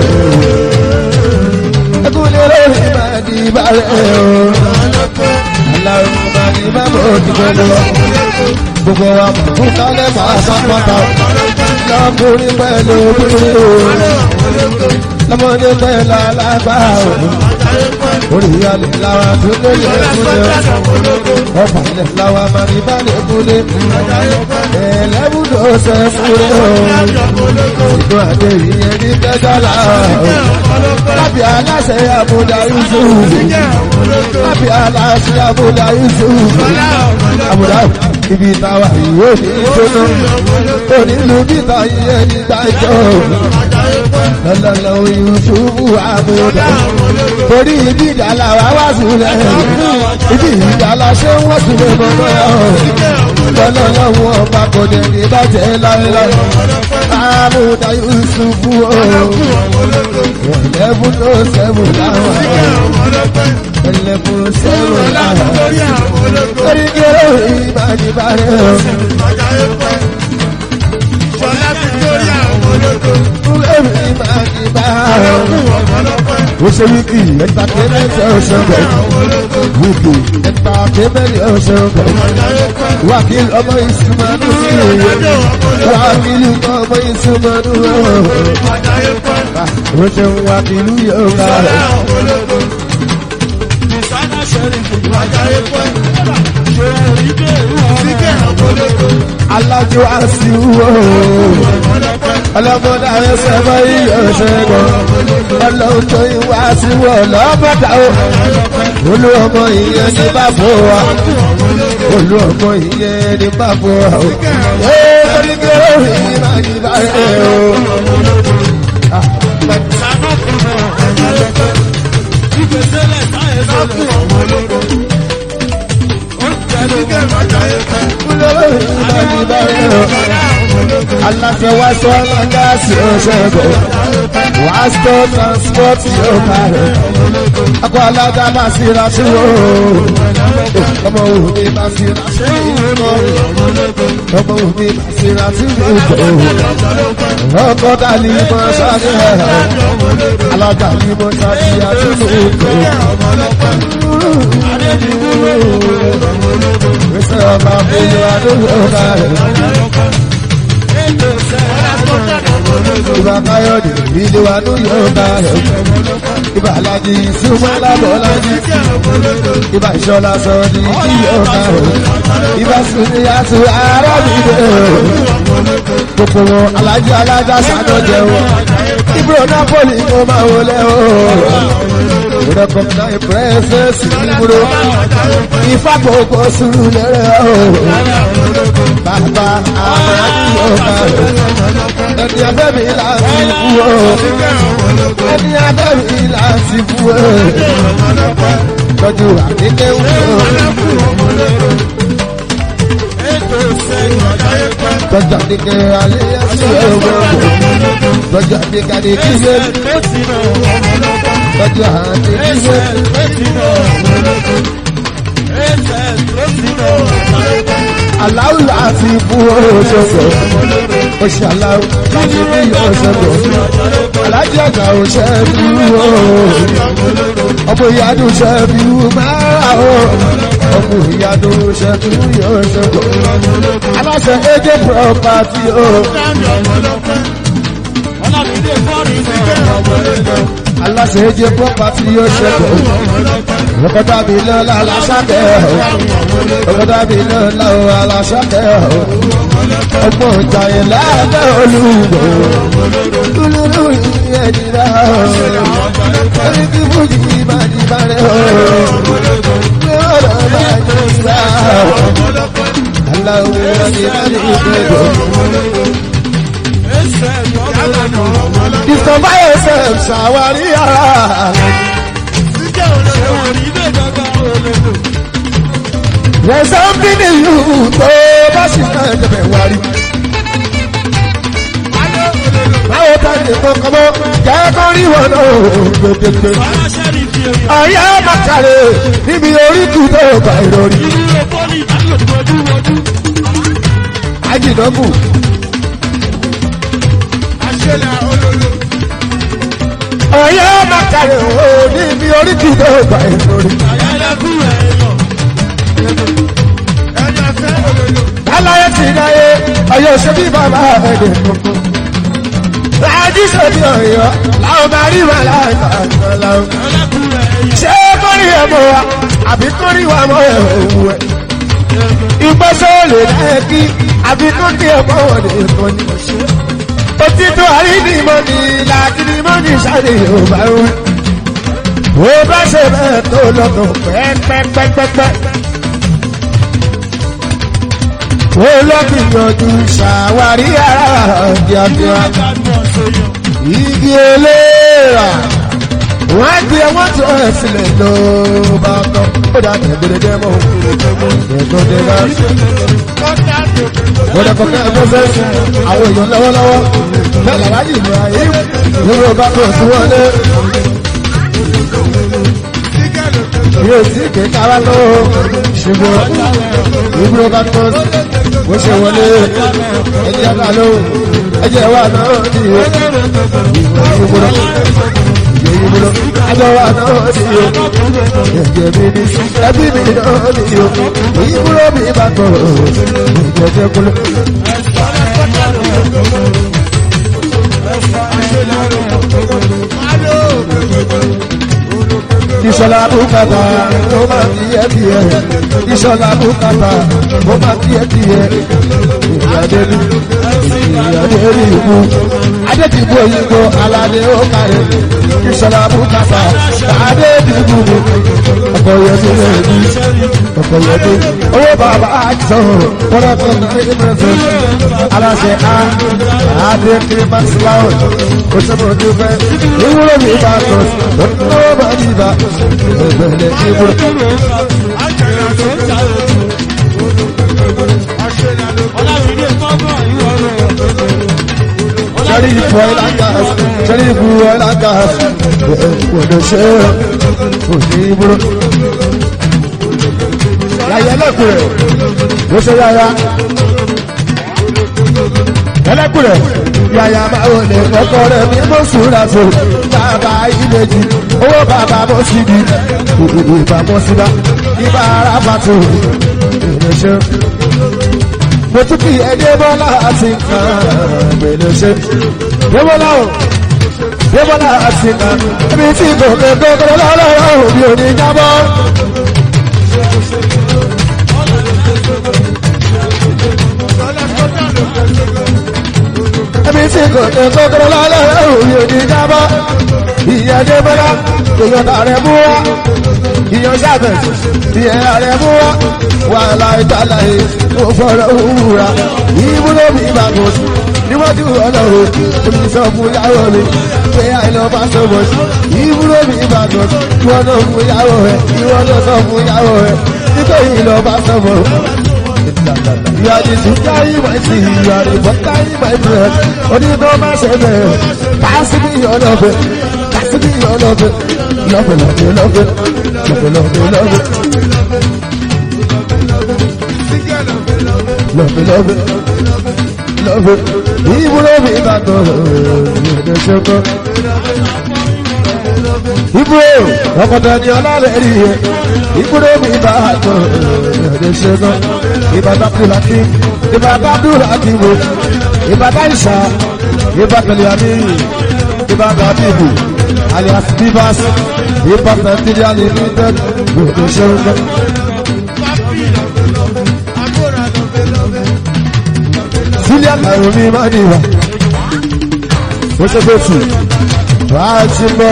ẹkúnlẹ̀ lórí máa di balẹ̀ o. Aláwọ̀ máa ní bá bò ti gbogbo. Gbogbo wa mọ̀ fún kálẹ̀ máa sápátá. Lọ́kùnrin pẹ̀lú obìnrin o. Lọ́mọdé pẹ̀lú alágbá o. Orí alẹ̀ làwọn tó lóye kúlẹ̀. Ọba ilẹ̀ làwọn máa ní bá lè kúlẹ̀. Ẹlẹ́bùdó ṣe fúre o. Ìlú àdé ìyẹn ní kẹjọ́lá o. Lábì aláṣẹ àbúdá Yusuf. Lábì aláṣẹ àbúdá Yusuf. Àbúdá ibi táwa yóò ní ìṣúná. Onílù bíta yẹn ní dájọ́. Lọ́lọ́lọ́ Yusuf àbúdá. Torí ibi ìdálá wa wá sílẹ̀. Ibi ìdálá ṣé wọ́n sì lè mọ̀ mọ́ lọ́lọ́lọ́ wọn bá kò dé ní bàjẹ́ láéláé. Àbúdá Yusuf o. Ẹlẹ́bùn tó sẹ́wọ̀n láwọn. Ẹlẹ́bùn sẹ́wọ̀n láwọn. Torí kéré ìbánibárẹ̀ o. Kúlẹ̀rù ìbánibárẹ̀ o. Ó ṣe wíkì ẹ̀ńtàkémẹ́ntì ọ̀ṣọ́ bẹ̀. Wíkì ẹ̀ńtàkémẹ́ntì ọ̀ṣọ́ bẹ̀. Wákìlì ọmọ ìsúnmọ́nù sí òye. Wákìlì ọmọ ìsúnmọ́nù ọ̀hún. Ó ṣe ń wákìlì yóò bá rẹ̀. Alájọ àṣìwò. Ọlọ́mọdé àwọn sẹ́fọ́ yíyọ ṣẹ́gun. Ọlọ́run tó ìwà àṣìwò lọ́mọdé o. Olú ọmọ ìyẹn ní bàbá wa. Olú ọmọ ìyẹn ní bàbá wa. Ee, torí pé òun yìí máa ní báyìí o. Aláṣẹ wá sọ ọlọ́gá sí ọ̀ṣẹ́gun. Wá sọ transport yóò kárẹ̀. Akọ alága máa sí ra sí wo. Ọmọ òní máa sí ra sí ìwọ. Ọmọ òní máa sí ra sí ìwọ. Ọkọ̀ dàlí mọ́ sáré ẹ̀. Alága ní mọ́ sáré àti ìwọ. Mr. Ọba Bílú Adúgbò kárẹ̀. Ìbá Káyọ̀dé ìlú Adúgbò kárẹ̀. Ìbá Alájí Súnmọ́ Lábọ́lájí. Ìbá Ìṣọ́lá sọ ní ìyọ̀ kárẹ̀. Ìbá Súnmí Yàtú Arábìdé. Gbogbo wọn Alájí Alájá Sánà jẹun. Ibro Napoli mo máa wọlé o. Recognize presence Ibro. Ifá gbogbo sùúrù lẹ́rẹ̀ o. Bàbá Amáyí ọba rẹ̀. Ẹni abẹ́mi láti kú o. Ẹni abẹ́mi láti kú o. Tọ́jú àdínkẹ́ wù o. Tọ́jú àdínkẹ́ alẹ́ ẹ̀sìn ọgbọ́n. Tọ́jú àdínkẹ́ àdínkẹ́ Tọ́jú àdínkẹ́ aláwù láti fún oṣooṣo oṣù aláwù láti fún oṣooṣo alájọ ọgá oṣù ẹbíwò ọmọ ìyanu oṣù ẹbíwò máa o ọmọ ìyanu oṣù ẹbíwò oṣooṣo aláṣẹ ẹjẹ pọpátì o. aláṣẹ ẹjẹ pọpátì oṣooṣo ọkọ̀dá mi lọ́la aláṣàkẹ́ ọkọ̀dá mi lọ́la aláṣàkẹ́ ọgbọ̀n ìjàyè láàbẹ̀ olùgbò olùrù ìyẹn nira orí kí fújì máa di bàrẹ̀ o ní ọ̀rọ̀ máa di ìgbà aláwọ̀ ẹni máa di ìgbẹ́jọ. Discover yourself, ṣàwárí ara. There's something in you tó bá sì máa jẹ̀bẹ̀ wá rí. Báwo ta ni kankan mọ́? Jẹ́ kó rí wọn náà gbẹgbẹgbẹ. Aláṣẹ́ ni fi èèyàn. Ọ̀yá màkàrẹ̀ níbi oríkù tó bá ìrọ̀rí. Ìlú pọ́lì ìdánilòdì wọdú. Ajínàbù Àṣẹlẹ̀ olólo. ọ̀yá màkàrẹ̀ ò níbi oríkù tó bá ìrọ̀rí. Àyàlẹ́kùn èèyàn. Ẹni afẹ́ olólo. Aláyé ti dáyé ọ̀yọ́ ṣe bí bàbá ẹ̀dẹ̀ kọ̀ọ̀kan. Láàájí sọ̀bí ọ̀yọ́ láwọn máa rí wà láàrín láwọn. Àyàlẹ́kùn èèyàn. Ṣé kórì ẹ̀ mọ̀ wa àbí kórì wa mọ̀ ẹ̀ òwú ẹ̀? Ìgbésẹ̀ lè lẹ́ẹ̀kí àbí kórì ẹ̀ mọ̀ wọ̀ ní ìkànnì. Òtítọ́ àrídìmọ̀ ni làkìdìmọ̀ ní sáré Yorùbá wẹ̀. Ó bá ṣe bẹ́ẹ̀ tó lọ́kàn pẹ́pẹ́pẹ́pẹ́. Ó lọ́gbìyànjú ṣàwárí ara kíákíá. Gbàgbọ́ sóyàn. Igi eléèrà. Wọ́n á gbé wọ́n tó ẹ̀ sílẹ̀ ló bá tọ́. Ó dà tẹ̀gbẹ̀rẹ̀ dẹ́mọ̀. Ẹ̀gbọ́n dé bá. Gbọ́dọ̀ kọ̀kẹ́ ẹ̀fọ́ sẹ́sì. Àwọn èèyàn lọ́wọ́lọ́wọ́. Bẹ́ẹ̀ làrá yìí ní ayé. Ìwé bá tó sí wọlé. Yóò sí kéka wá tó. Ṣùgbọ́n ìbúrò bá tó. Bó ṣe wọlé. Ẹjẹ́ bá lóhùn. Ẹjẹ́ wà náà ní ìwé. Ìbúrò. Ìbúrò. Ẹjọ́ wà náà ní ìwé. Ẹ̀jẹ̀ mi ní. Ẹbí mi náà ní ìwé. Ìbúrò mi bá tó. Ìjẹ́jẹ́ kúlẹ̀. Ìṣọ̀lá bùkátà ó máa kí ẹ kí ẹ. Ìṣọ̀lá bùkátà ó máa kí ẹ kí ẹ. Ìyàdé ní ìyàdé ní ìbú. Adé ti bú òyìnbó aládé ó kárẹ̀. Ìṣọ̀lá bùkátà adé ti bú mi. Ọkọ̀ yẹn ti lè ní. Ọkọ̀ yẹn ti. Owó bàbá àjọ kọ́lá tó ní ní pẹ̀sẹ̀. Aláṣẹ A Adé Kirimax Loud. Ó ṣe mọ̀ ojú fẹ́. Ìwúrò mi bá tọ̀. Ó bá mi bá. Ẹgbẹ̀lẹ̀ ìwúrò. Ọlámídé kọ́gbọ̀n ìwọ rẹ̀. Sẹ́rí ìfọ̀ ìlànà sẹ́rí ìfọ̀ ìlànà gbọ̀dọ̀ ṣe òní ìbúrò. Yàyà ẹlẹ́kùnrẹ̀ ló ṣe yáyà. Ẹlẹ́kùnrẹ̀ yàyà máa wò lè kọ́kọ́ rẹ̀ bí mo sùúrà tó bàbá ìbejì owó bàbá mo sì di ìbá mo sì bá ìbá ara bàtò ìrẹsẹ̀ mo tún kí ẹ débọ́lá àti nǹkan gbèlè ṣe débọ́lá o débọ́lá àti nǹkan ibi tí gòkè gòkè lọ́lọ́rọ́ òbí òní jábọ́. ibi tí gòkè gòkè lọ́lọ́rọ́ òbí òní jábọ́. ìyá débọ́lá ìyọ̀tà rẹ̀ mú wá ìyọ̀ sábẹ̀ ìyẹn rẹ̀ mú wá wàhálà ìtàlàyé ó fọ́rọ̀ òwúra ìbúrò mi bá kò sí níwájú ọlọ́run omi sọ fún yàwó mi pé àìlọ́ bá sọ bọ̀ sí ìbúrò mi bá kò sí ìwọ náà fún yàwó rẹ ìwọ náà sọ fún yàwó rẹ nítorí ìlọ bá sọ bọ̀. You are the sugar in my tea, you are the butter in my bread. Only know my shepherd. Pass me your love, pass me your love, love, love, love, love, love, love, love. love it, love it, love it. Ìbúrò mi bá tọ̀ ẹ̀ẹ́dẹ̀ ṣẹ́kọ̀. Ìbúrò ọkọ̀tà ni ọlọ́lẹ̀ rí ẹ̀. Ìbúrò mi bá tọ̀ ẹ̀ẹ́dẹ̀ ṣẹ́kọ̀. Ìbàdà Bùlákì, Ìbàdà Bùlákì wo. Ìbàdà Ìṣà, Ìbàdà Lìyàmí, Ìbàdà Bíbù, alias Bivas, Ìbàdà Nàìjíríà Limited, ẹ̀ẹ́dẹ̀ ṣẹ́kọ̀. Sílẹ̀ àrùn mi máa ní ìwà. Ó ṣe tó tù. Wàá ti bọ̀.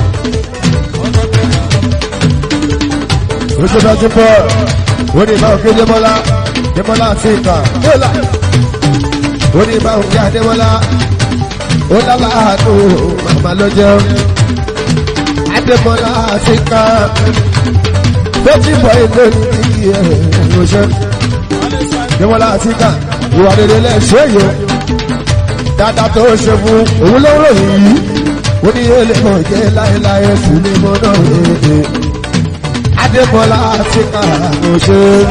Ó ṣe bá ti bọ̀. Ó ní ìbá òkè Démọ́lá. Démọ́lá àti ìkà. Bọ́lá. Ó ní ìbá òkè Adémọ́lá. Ó lálá àánú màmá ló jẹun. Adémọ́lá àti ìkà. tó ti bọ̀ ilé ní kíkì ẹ̀ ẹ̀rọṣẹ́ níwọ̀n láti kà ìwà rere lẹ́ṣẹ́ yìí dáadáa tó ṣe fún òun ló ròyìn yìí ó ní èlé mọ̀ jẹ́ láéláé fún ní mo náà èdè adébọlá ti kà ẹ̀rọṣẹ́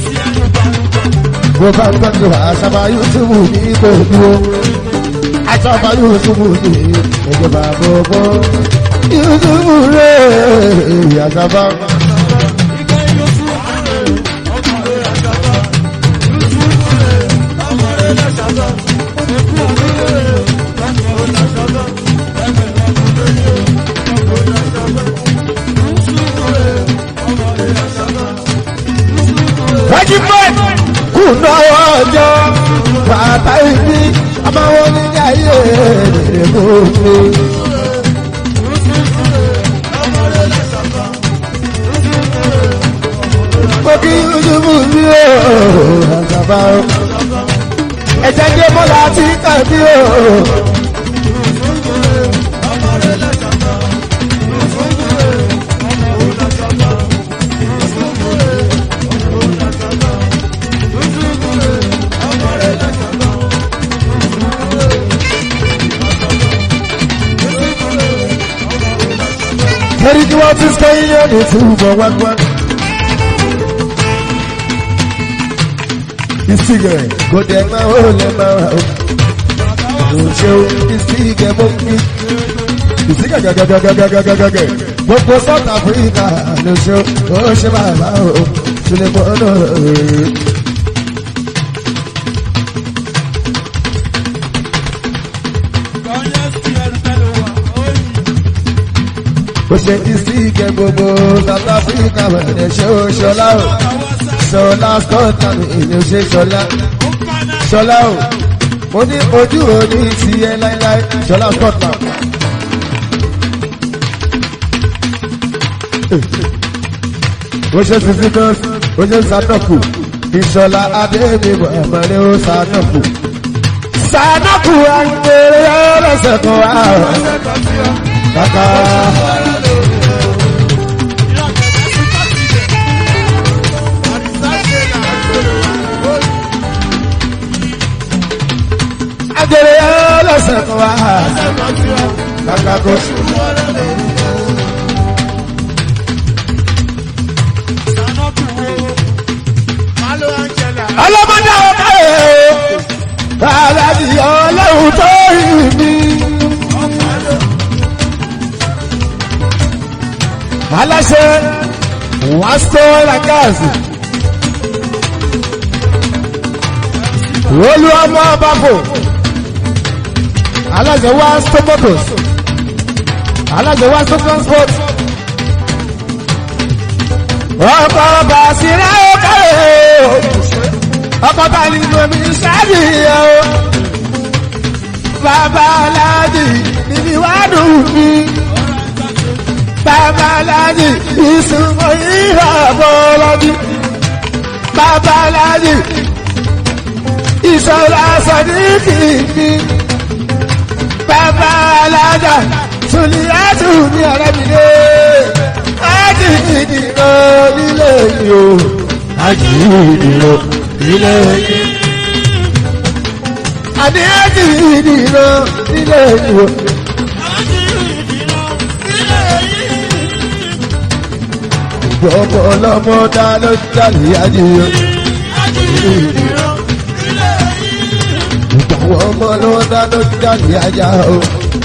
mo bá ń tọ́jú àṣàbà yusufu ní gbogbo àṣàbà yusufu ní ìjọba gbogbo yusufu rẹ̀ àṣàbà. wájú bẹ́ẹ̀ kùnà ọjọ́ bàbá ibi ọmọ wọn ní ayé rere mú mi. mo kí yusufu mi ò àgbàbà o ẹ̀jẹ̀ dé mọ́lá tí kàbí o. Torí kí wọ́n ti sọ iye ní túbọ̀ wágbá. Ìsìgẹ̀ kò dẹ̀ máa ó lè máa wà ó. Kò ṣe o, ìsìgẹ̀ mọ́ mi. Ìsìgẹ̀ gẹ́gẹ́gẹ́gẹ́gẹ́gẹ́gẹ́. Gbogbo South Africa ló ṣe o, ó ṣe bàbá o. Ṣùlẹ̀ mọ́ náà rèé. Ó ṣe ìsìgẹ̀ gbogbo South Africa bẹ̀rẹ̀ ṣe o ṣọlá o. Ṣọlá Scotland ìlú ṣe ṣọlá. Ṣọlá o, mo ní ojú òní ti ẹ láíláí Ṣọlá Scotland. Ó ṣe sisi nọ́ọ̀sì, ó ṣe Sanoku, Ìṣọlá Adébíbọ̀ ẹ̀mọ́lẹ́ ó Sanoku. Sanoku àgbèrè ọlọ́sẹ̀ kan wá. Kàkà. Àgbèrè ọlọ́sẹ̀ kan wá. Kàkà kò sí. Malo Angela. ọlọ́mọdé ọ̀ká ẹ̀ aláàjì ọlọ́run tó rí mi. aláṣẹ wọ́n sọ làgáàsì olú ọmọ bàbò aláṣẹ wọ́n sọ motors aláṣẹ wọ́n sọ transport ọkọ̀ bàṣírà ọ̀ká ẹ̀ ọkọ̀ bá ní omi sáàdì o bàbá aláàjì níbi wádùn mi bàbá aláàjì ìsúnmọ́ ìhà bọ́lọ́dí bàbá aláàjì ìṣọ́lá sọ̀díkì mi bàbá aláàjà sùnìyàtù ní ọ̀rẹ́ mi lé ájì ìdìbò nílé yìí o ájì ìdìbò nílé yìí àní ájì ìdìbò nílé yìí o. Gbogbo ọlọ́mọ dá ló jáde adìyẹ. Gbogbo àwọn ọmọ ló dá ló jáde ajá o.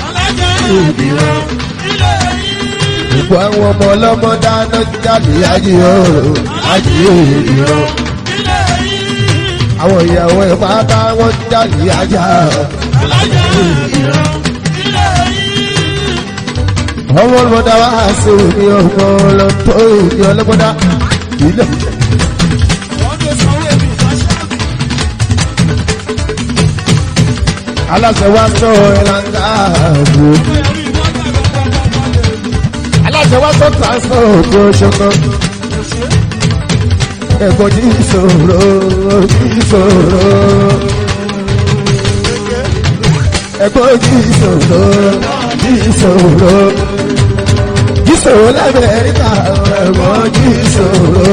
Gbogbo àwọn ọmọ ọlọ́mọ dá ló jáde adìyẹ o. Adìyẹ ìrọ̀. Àwọn ìyàwó ẹ̀ pátá wọ́n jáde ajá o. Ọmọ ọlọ́mọdá wá sí omi ọmọ ọlọ́tọ́ ìdí ọlọ́mọdá. Ilé aláṣẹ wá sọ ẹ̀láńgá ààbò. aláṣẹ wá sọ tàǹsán òkú ṣọkọ. ẹ̀kọ́ jí ìṣòro jí ìṣòro. ẹ̀kọ́ jí ìṣòro jí ìṣòro. jí ṣòro lamẹ́ríkà ẹ̀gbọ́n jí ṣòro.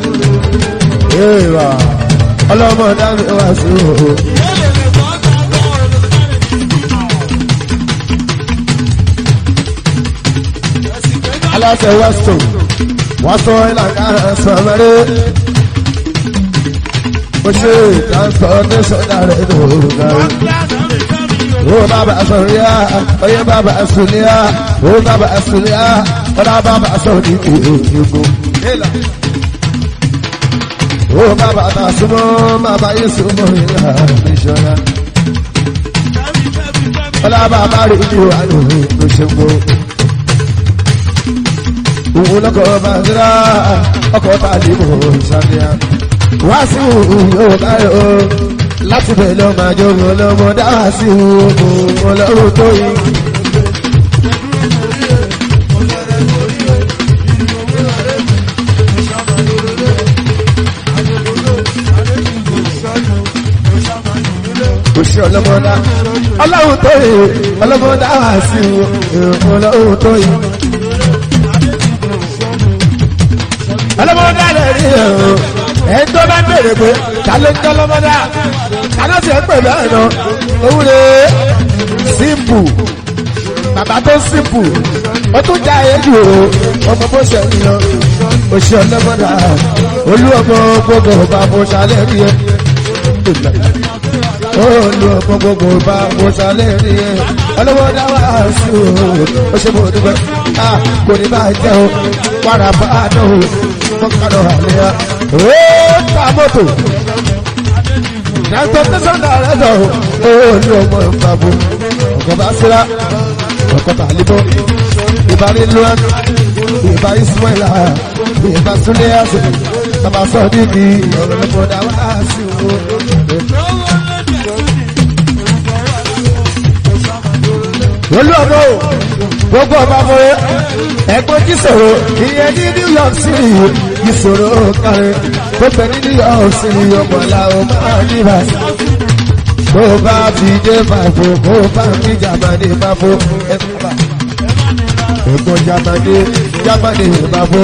Èèwà ọlọ́mọ dábì wá sí o. Aláṣẹ Weston wọ́n sọ ìlànà sọ̀mẹ́rẹ́. Mo ṣe transportation rẹ̀ lóògùn. Ó bàbá sọ̀ríà, oyè bàbá sùlíà, ó bàbá sùlíà, ọ̀dà bàbá sọ̀rí ìgbò. Ó bàbá ta súnmọ́, bàbá yìí súnmọ́ ìlà ìṣọ́ra. Ọ̀dà bàbá rí ní wà lórí ìṣègbò. Òun lọ́kọ̀ bá ń dira, ọkọ̀ tá a lè mọ̀ ìṣàfihàn. Wá sí òun yóò báyọ̀ láti bẹ̀ lọ máa jọ wọn lọ́mọ dáhà sí òun ọlọ́run tó yìí. kò sí ọlọ́mọdá ọlọ́run tó yìí ọlọ́mọ dáhà sí òun ọlọ́run tó yìí. ọlọ́mọdá lè rí ẹ̀rọ ẹ̀ tó bá bèrè pé ta ló ń jẹ́ ọlọ́mọdá kaná ti ẹ̀ pè bẹ́ẹ̀ lọ òun lè símpù bàbá tó símpù ó tún já èjì o ọmọ bó ṣe ń lọ oṣù ọlọ́mọdá olú ọmọ gbogbo bá bó ṣalẹ̀ rí ẹ olú ọmọ gbogbo bá bó ṣalẹ̀ rí ẹ ọlọ́mọdá wà sí o ó ṣe mo dúpẹ́ kò ní bá jẹ́ o wàrà bá a dán o mọ́kànlá àlẹ́ yá ó ta mọ́tò yàtọ̀ tẹ̀sán dàrẹ́ dọ̀ ó ní ọmọ ìfàbù ọkọ̀ bá síra ọkọ̀ tàlíbọ̀ ìbá ní luwan ìbá ismaila ìbá súnlẹ̀ àṣẹ bàbá sọ dídì ọ̀rọ̀ lọ́pọ̀ dá wá sí o. olú ọmọ o gbogbo ọba fún ẹgbẹ́ jísòro ìyẹn ní new york city jísòro kárí tó bẹ ní new york city ọmọlá ọmọ àdìbà kó bá fi dé fàfo kó bá fi jàmánì fàfo ẹgbẹ́ ẹgbẹ́ jàmánì jàmánì fàfo.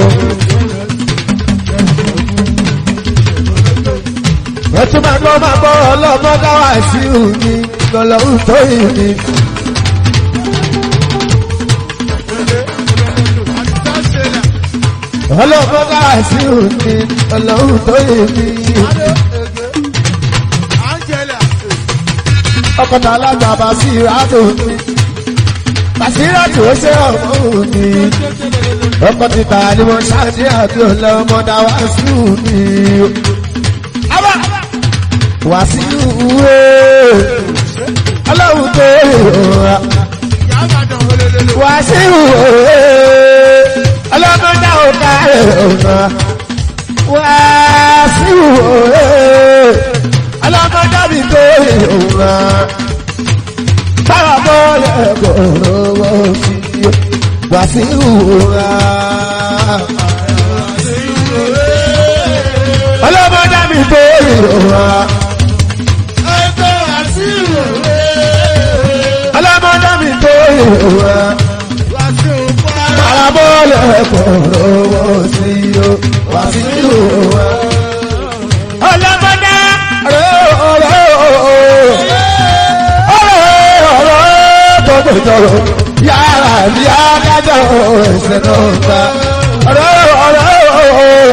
ẹtú máa gbọ́ máa gbọ́ ọlọ́mọ dáwà sí òní lọ́lọ́run tó yìí ni. ọlọ́mọ dáwà sí òní lọ́lọ́run tó yìí ni. ọkọ̀tà alága Basiratu ni Basiratu ó ṣe ọmọ òní. ọkọ̀ títà ni wọ́n ṣáàdì àti ọlọ́mọ dáwà sí òní wàsíù wé ọlọ́run tó rà wàsíù wé ọlọ́run dá òkà rà wàsíù wé ọlọ́run dábì tó rà báwa bọ́ọ̀lù ẹ̀kọ́ lọ́wọ́ sí wàsíù rà. ọlọ́run dábì tó rà. ọlọ́mọdé mi tó ìwà parabọ́ọ̀lù ẹ̀kọ́ lọ́wọ́ sí o wá sí ìwà. ọlọ́mọdé ọ̀rọ̀ ọ̀rọ̀ ọ̀rọ̀ ọ̀rọ̀ tó tó tọrọ yàrá bí adájọ́ ẹsẹ̀ náà ta ọ̀rọ̀ ọ̀rọ̀ ọ̀rọ̀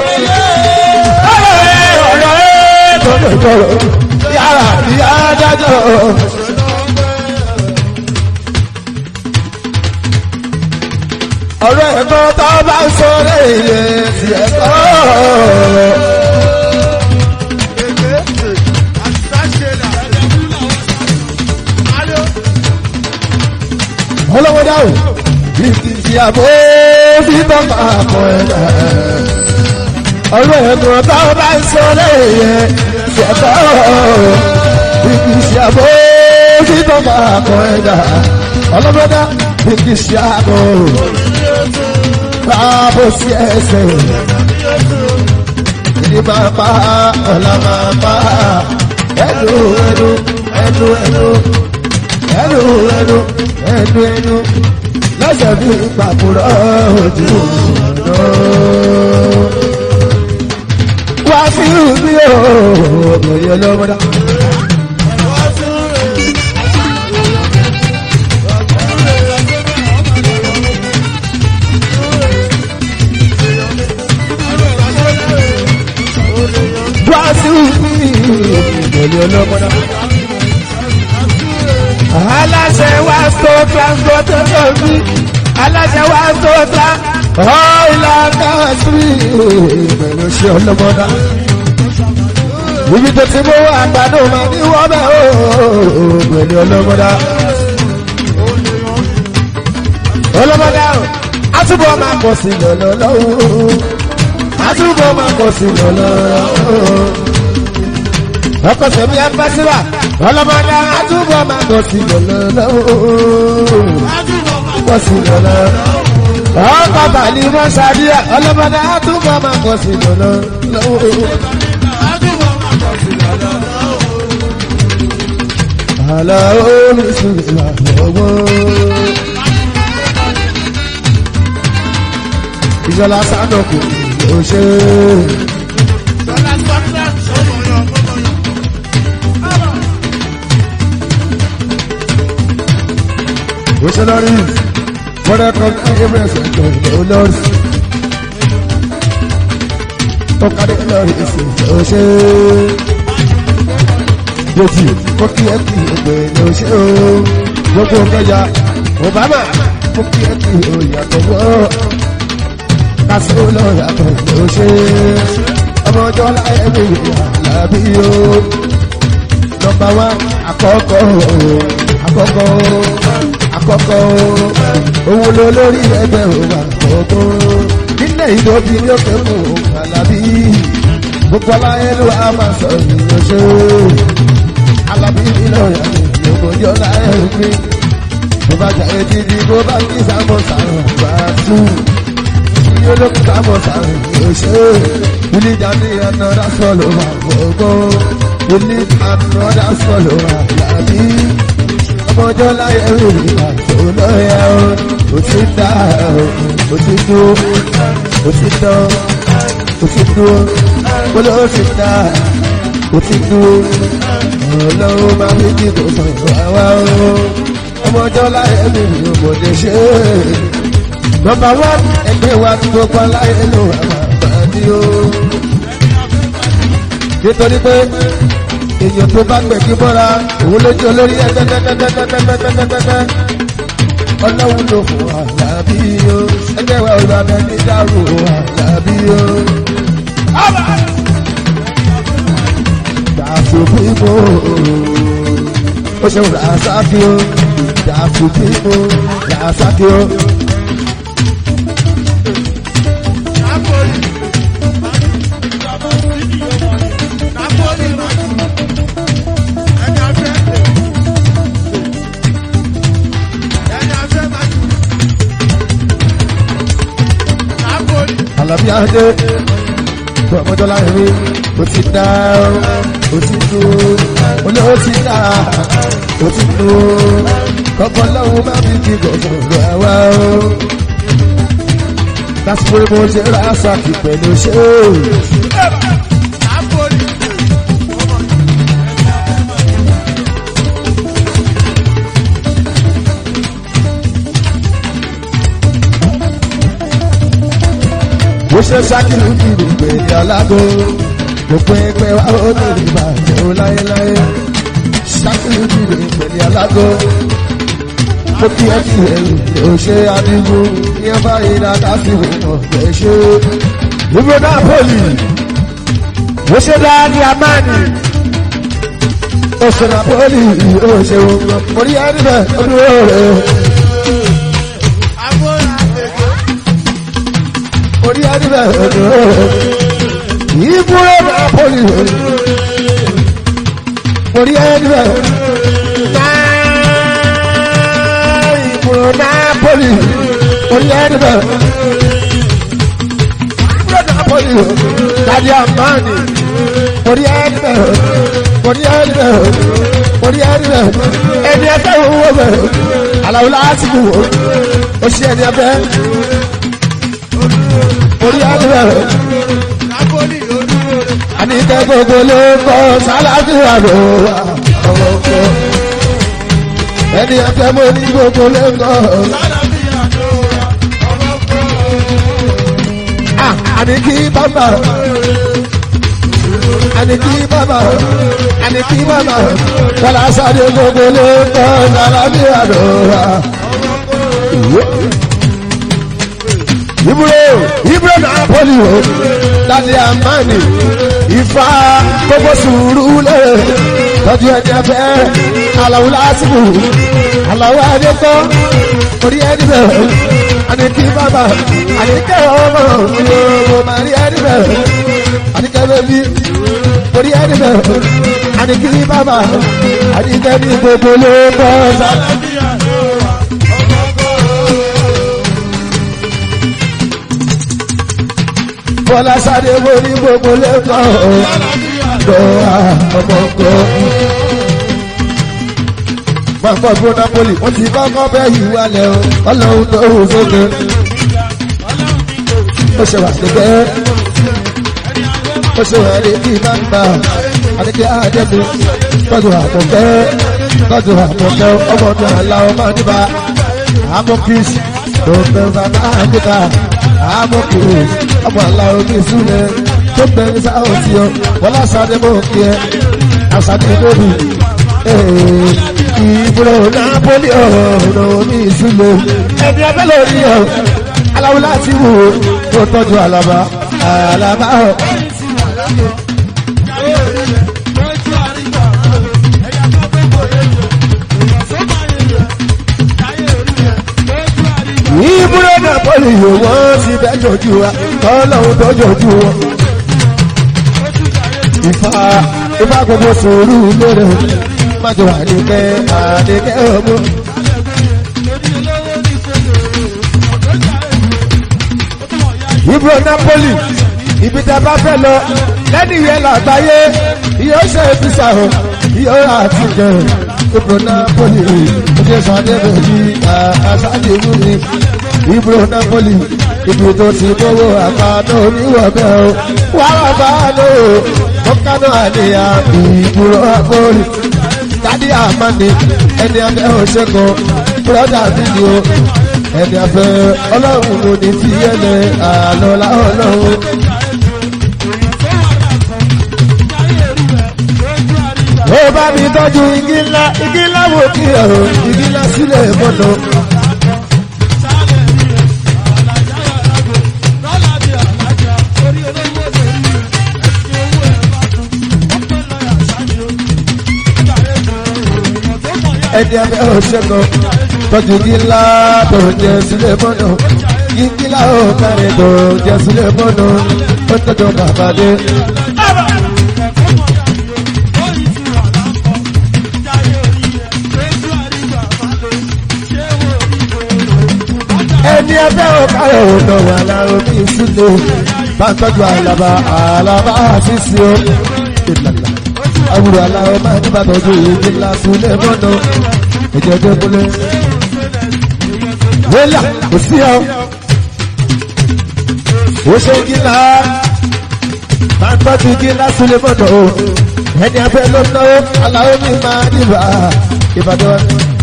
ọ̀rọ̀ tó tó tọrọ yàrá bí adájọ́ ẹsẹ̀ náà. ọ̀rọ̀ ẹ̀gbọ́n tó bá ń sọ lẹ́yìn ti ẹ̀kọ́. ọlọ́wọ́ dáhùn bí kì í ṣe àbó bí bàbá àpọ̀ ẹ̀dá. ọ̀rọ̀ ẹ̀gbọ́n tó bá ń sọ lẹ́yìn ti ẹ̀kọ́. bí kì í ṣe àbó bí bàbá àpọ̀ ẹ̀dá. ọlọ́wọ́ dá bí kì í ṣe àbó báàbò sí ẹsẹ̀ ìdí máa pa ọ̀la máa pa ẹnu ẹnu ẹnu ẹnu ẹnu ẹnu ẹnu ẹnu lẹ́sẹ̀ bí gbàgbọ́rọ̀ ojú ọ̀nà. wá sí mi ò obìnrin ọlọ́mọdá. wá sí mi obìnrin ọlọ́mọdá. aláṣẹ wá tó transportation mi aláṣẹ wá tó ta ọ̀ìlànà sí pẹ̀lú ṣe ọlọ́mọdá. ibi tó ti mú àgbàdo máa ní wọ́n bẹ̀ ó pẹ̀lú ọlọ́mọdá. ọlọ́mọdá o àtúbọ̀ máa pọ̀ sí lọ́lọ́lọ́wọ́ àtúbọ̀ máa pọ̀ sí lọ́lọ́lọ́wọ́ ọkọ̀ sẹ̀mí ẹgbẹ́síwà ọlọ́mọdé àtúbọ̀ máa pọ̀ sí lọ́lọ́lọ́wọ́ pọ̀ sí lọ́lọ́lọ́wọ́ ọkọ̀ bàálí mọ́ sàdíà ọlọ́mọdé àtúbọ̀ máa pọ̀ sí lọ́lọ́lọ́wọ́. Àlà orísun ìlànà ìjọba sádọ̀kù ló ṣe ó ṣe lórí mọ́rẹ́ kan ní ẹgbẹ́sẹ̀ tó ló lórí ó kárí lórí ìsìn ló ṣe yòtì ó kí ẹ kí ẹgbẹ́ ló ṣe ó gbogbo kẹjà obama ó kí ẹ kí ó yàtọ̀ wọ́ kásó lọ yàtọ̀ ló ṣe ọmọ ọjọ́ láyé mi àlàbí o nọmba wá àkọ́kọ́ àkọ́kọ́ àkọ́kọ́ òun ló lórí ẹgbẹ́ òun àkọ́kọ́ nílẹ̀ ìdóbi ní òkè mú àlàbí gbogbo aláyé ló wà máa sọ ìyẹn ṣe àlàbí nínú ìyàwó ìyókòjọ́ láyé mi bó bá jà etí di bó bá kí sàmọ́sà bá tún olókùtà mọ̀ sáré òṣè ilé ìdáni another swallow wà gbogbo ilé another swallow wà lábí ọmọjọ́ láyé rí ìgbà tó lọ́yà ó ó ti dá ó ti dú ó ti dán ó ti dú ó ló ti dá ó ti dú ọlọ́run máa fi kí kò sọ̀rọ̀ àwa ó ọmọjọ́ láyé rí ìgbòdè ṣe é nọmba wán ẹgbẹ́ wa tí gbogbo aláyé ló wà bàbá ní o. nítorí pé èèyàn tó bá gbẹ̀gí mọ́ra òun lójú olórí ẹgbẹ́ tẹ́tẹ́tẹ́tẹ́tẹ́tẹ́tẹ́tẹ́ ọlọ́run ló fún àlàbí o ẹgbẹ́ wa ò bàbá ní dàrú àlàbí o. dàfú bímọ ó ṣe rà sákì o dàfú bímọ rà sákì o. Àlàbí Adé tó ọmọdé láyé mi ó ti dá ó ti tó olè ó ti dá ó ti tó kọ́kọ́ lọ́wọ́ má fi kí gbọ̀ngàn lọ àwa o. lásìkò mo ṣe ra sàkì pẹ̀lú ṣé o. bó ṣe ṣákìlú kìlú pèlè alágò gbogbo ẹgbẹ́ wa ó lè rí bàjẹ́ ó láyéláyé ṣákìlú kìlú pèlè alágò ó kí ẹ kí ẹ lè ṣe adigun ní ẹ báyìí dáadáa sí ìwọ̀n ọ̀gbẹ́ ṣe. ìbò náà pọ̀lì ó ṣe dáadé amáni ó ṣe náà pọ̀lì ó ṣe wọn orí ẹni bẹ́ẹ̀ ó dúró rẹ̀. orí adìbẹ̀ ọ̀dọ̀ ìbúrò napoli orí adìbẹ̀ ìbúrò napoli orí adìbẹ̀ ìbúrò napoli dadi amani Orí ẹni bẹ̀rẹ̀, orí ẹni bẹ̀rẹ̀, orí ẹni bẹ̀rẹ̀, ẹni ẹgbẹ́ owó bẹ̀rẹ̀, àlàó láti wò ó, ó ṣe ẹni ẹgbẹ́. Orí ẹni bẹ̀rẹ̀, Napoli ló dúró rẹ̀. àníkẹ́ gbogbo ló ń bọ̀ sálàfíà ló wà ọmọ ọkọ. Ẹni ẹgbẹ́ mo ní gbogbo ló ń bọ̀. Ah, Àníkí bàbá. Àníkí bàbá. Àníkí bàbá. Bọ́lá sáré gbogbo ló ń bọ̀ sálàfíà ló wà. Ibro Ibro Napoli o Lálẹ́ àmánì Ifá gbogbo sùúrù lè tọ́jú ẹni ẹfẹ́ Àlàó lásìkò Àlàó Adékọ́ orí ẹni bẹ̀rẹ̀ Àníkí bàbá Àníkẹ́ ọmọ ìyóò màrí ẹni bẹ̀rẹ̀ Àníkẹ́ bẹ́bí orí ẹni bẹ̀rẹ̀ Àníkí bàbá Àníkẹ́ ní gbogbo ló ń bọ̀ sálẹ̀. Bọ́lá sáré wo ní gbogbo lẹ́kọ̀ọ́ gbọ́ ọmọkọ. Máa pọ̀ fún Napoli, wọ́n ti kọ́kọ́ bẹ́ yìí wálẹ̀ o, ọlọ́run tó hù sókè. Ó ṣe wà níbẹ̀. Ó ṣe wà ní kí máa ń gbà. Àdékè Àdébí, tọ́jú àmọ̀kẹ́, tọ́jú àmọ̀kẹ́, ọmọ ọdún àlá ọmọ níbà. Amokis, tó bẹ̀rù bàbá àkúta. Amokis, ọmọ àlá omi ìsúlẹ̀, tó bẹ̀rù sáwọn tí ọ, wọlá sáré mọ́ kí ẹ, àṣàdé lórí. Ìbúrò Napoli ọ̀rọ̀ omi ìsúlẹ̀, ẹni abẹ́ lórí ọ̀, aláwo láti wò ó, tó tọ́jú àlàbà, àlàbà ọ̀. ìbúrò Napoli yóò wọ́n ti bẹ́ jọjú wa tọ́lọ́hún tó jọjú wọn. Ifá Ifá gbogbo sùúrù lérè májò àdìgẹ́ àdìgẹ́ ọmọ. Ìbúrò Napoli ibi tẹ́ bá fẹ́ lọ lẹ́nu ìyẹn làgbáyé yóò ṣe ìfisà o yóò àtijọ́ ìbúrò Napoli ojú sàdé bèbí àṣàdé wúni ìbúrò Napoli ibi tó ti gbówó àpáná oníwọ̀bẹ̀ o wàrà bá lò ó kánú àníyàn ìbúrò Napoli dádì àmàní ẹni abẹ́ òṣèkọ bùrọ̀dà fídíò ẹni abẹ́ ọlọ́run ló ní tí ẹlẹ́ àlọ́ láwọn ọlọ́run. ó bá mi tọ́jú igi ńlá igi ńlá wò kí ọ̀rọ̀ igi ńlá sílẹ̀ mọ́nà. ẹni abẹ́ òṣèkọ tọ́jú igi ńlá tó jẹ sílẹ̀ mọ́nà igi ńlá ó kárẹ̀ tó jẹ sílẹ̀ mọ́nà ó tọ́jú bàbá dé. ẹni ẹgbẹ́ ọ̀káyọ̀ ọ̀dọ̀ wà láàrọ̀ bí ìsúlẹ̀ bá ń tọ́jú àlàbà àlàbà àṣìṣe ó ìlànà àwùrọ̀ aláwọ̀ máa ní bàtọ́jú ìdí ńlá súnlẹ̀ mọ́nà ẹ̀jẹ̀ tó kúlẹ̀. wẹ́là kò sí ọ ó ṣe gíla bá ń tọ́jú gíla súnlẹ̀ mọ́nà ó ẹni ẹgbẹ́ ló náwó aláwọ̀ mi máa dìbà ìbàdàn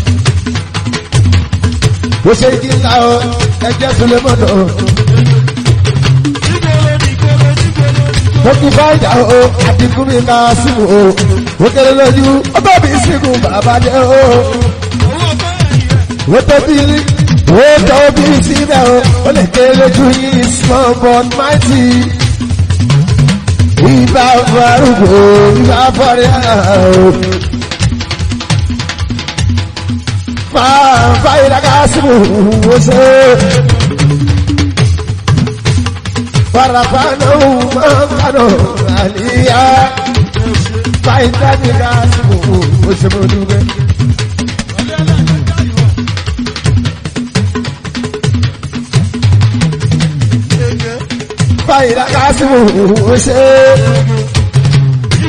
bó ṣe kí ńlá o ẹjẹ́ sulemọ́nà o. mo kí fáìjà o àdínkù mi ká símù o ó kéré lójú ó bá mi sígun bàbá jẹ́ o. ó tóbi ó tóbi síbẹ̀ o ó lè kéré lójú yìí small but mighty. ìbá farúgbó ìbá fọ́rẹ́ o. fàyíra kásìmù wọ́sẹ̀. Farafana umakano aliya. Fàyíra kásìmù wọ́sẹ̀ mọ́dúgbẹ́. Fàyíra kásìmù wọ́sẹ̀.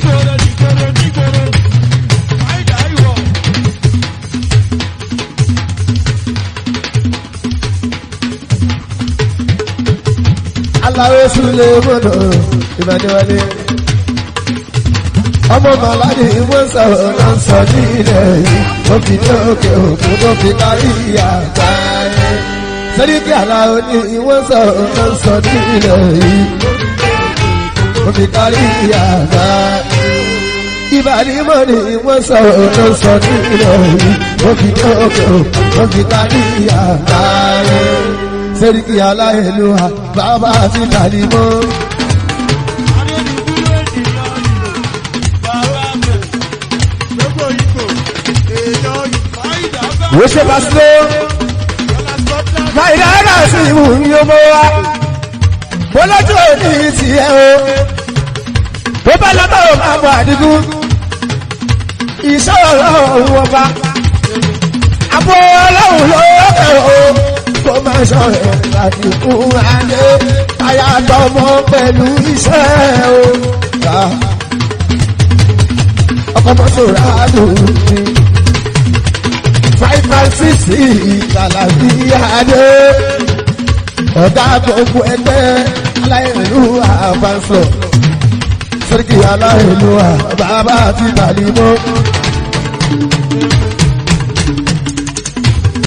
aláwọ̀ súlẹ̀ mọ́nà ìbàdíwálé. ọmọ màláde wọ́n sọ̀rọ̀ náà sọ nílẹ̀ yìí ó fi ní òkè òkun tó fi kárí àgbáyé. sẹ́ríkì aláwọ̀ ni wọ́n sọ̀rọ̀ náà sọ nílẹ̀ yìí ó fi kárí àgbáyé. ìbàdí mọ́ni wọ́n sọ̀rọ̀ náà sọ nílẹ̀ yìí ó fi ní òkè òkun tó fi kárí àgbáyé sẹ́ríkì aláìlúwa bàbá àti tàlímọ́. Wo ṣe bá sílé? Máìlá ẹ̀rọ sí ìmú mi ó mọ́ wa. Mo lọ́jọ́ òní ti ẹ o. Bó bá lọ́tọ̀ ò máa bọ̀ àdínkù. Ìṣọ́ ọlọ́run ọba. Àbọ̀ ọlọ́run ló kẹ̀ o kó má sọ ẹ̀ láti fún adé káyà tọmọ pẹ̀lú iṣẹ́ o. ọkọ̀ mọ́tò rádùn ní five five six ìgbàlàbí adé ọ̀gá gbogbo ẹgbẹ́ aláìlú àbánsọ̀ sẹ́ríkì aláìlú bàbá àti tàlímọ́.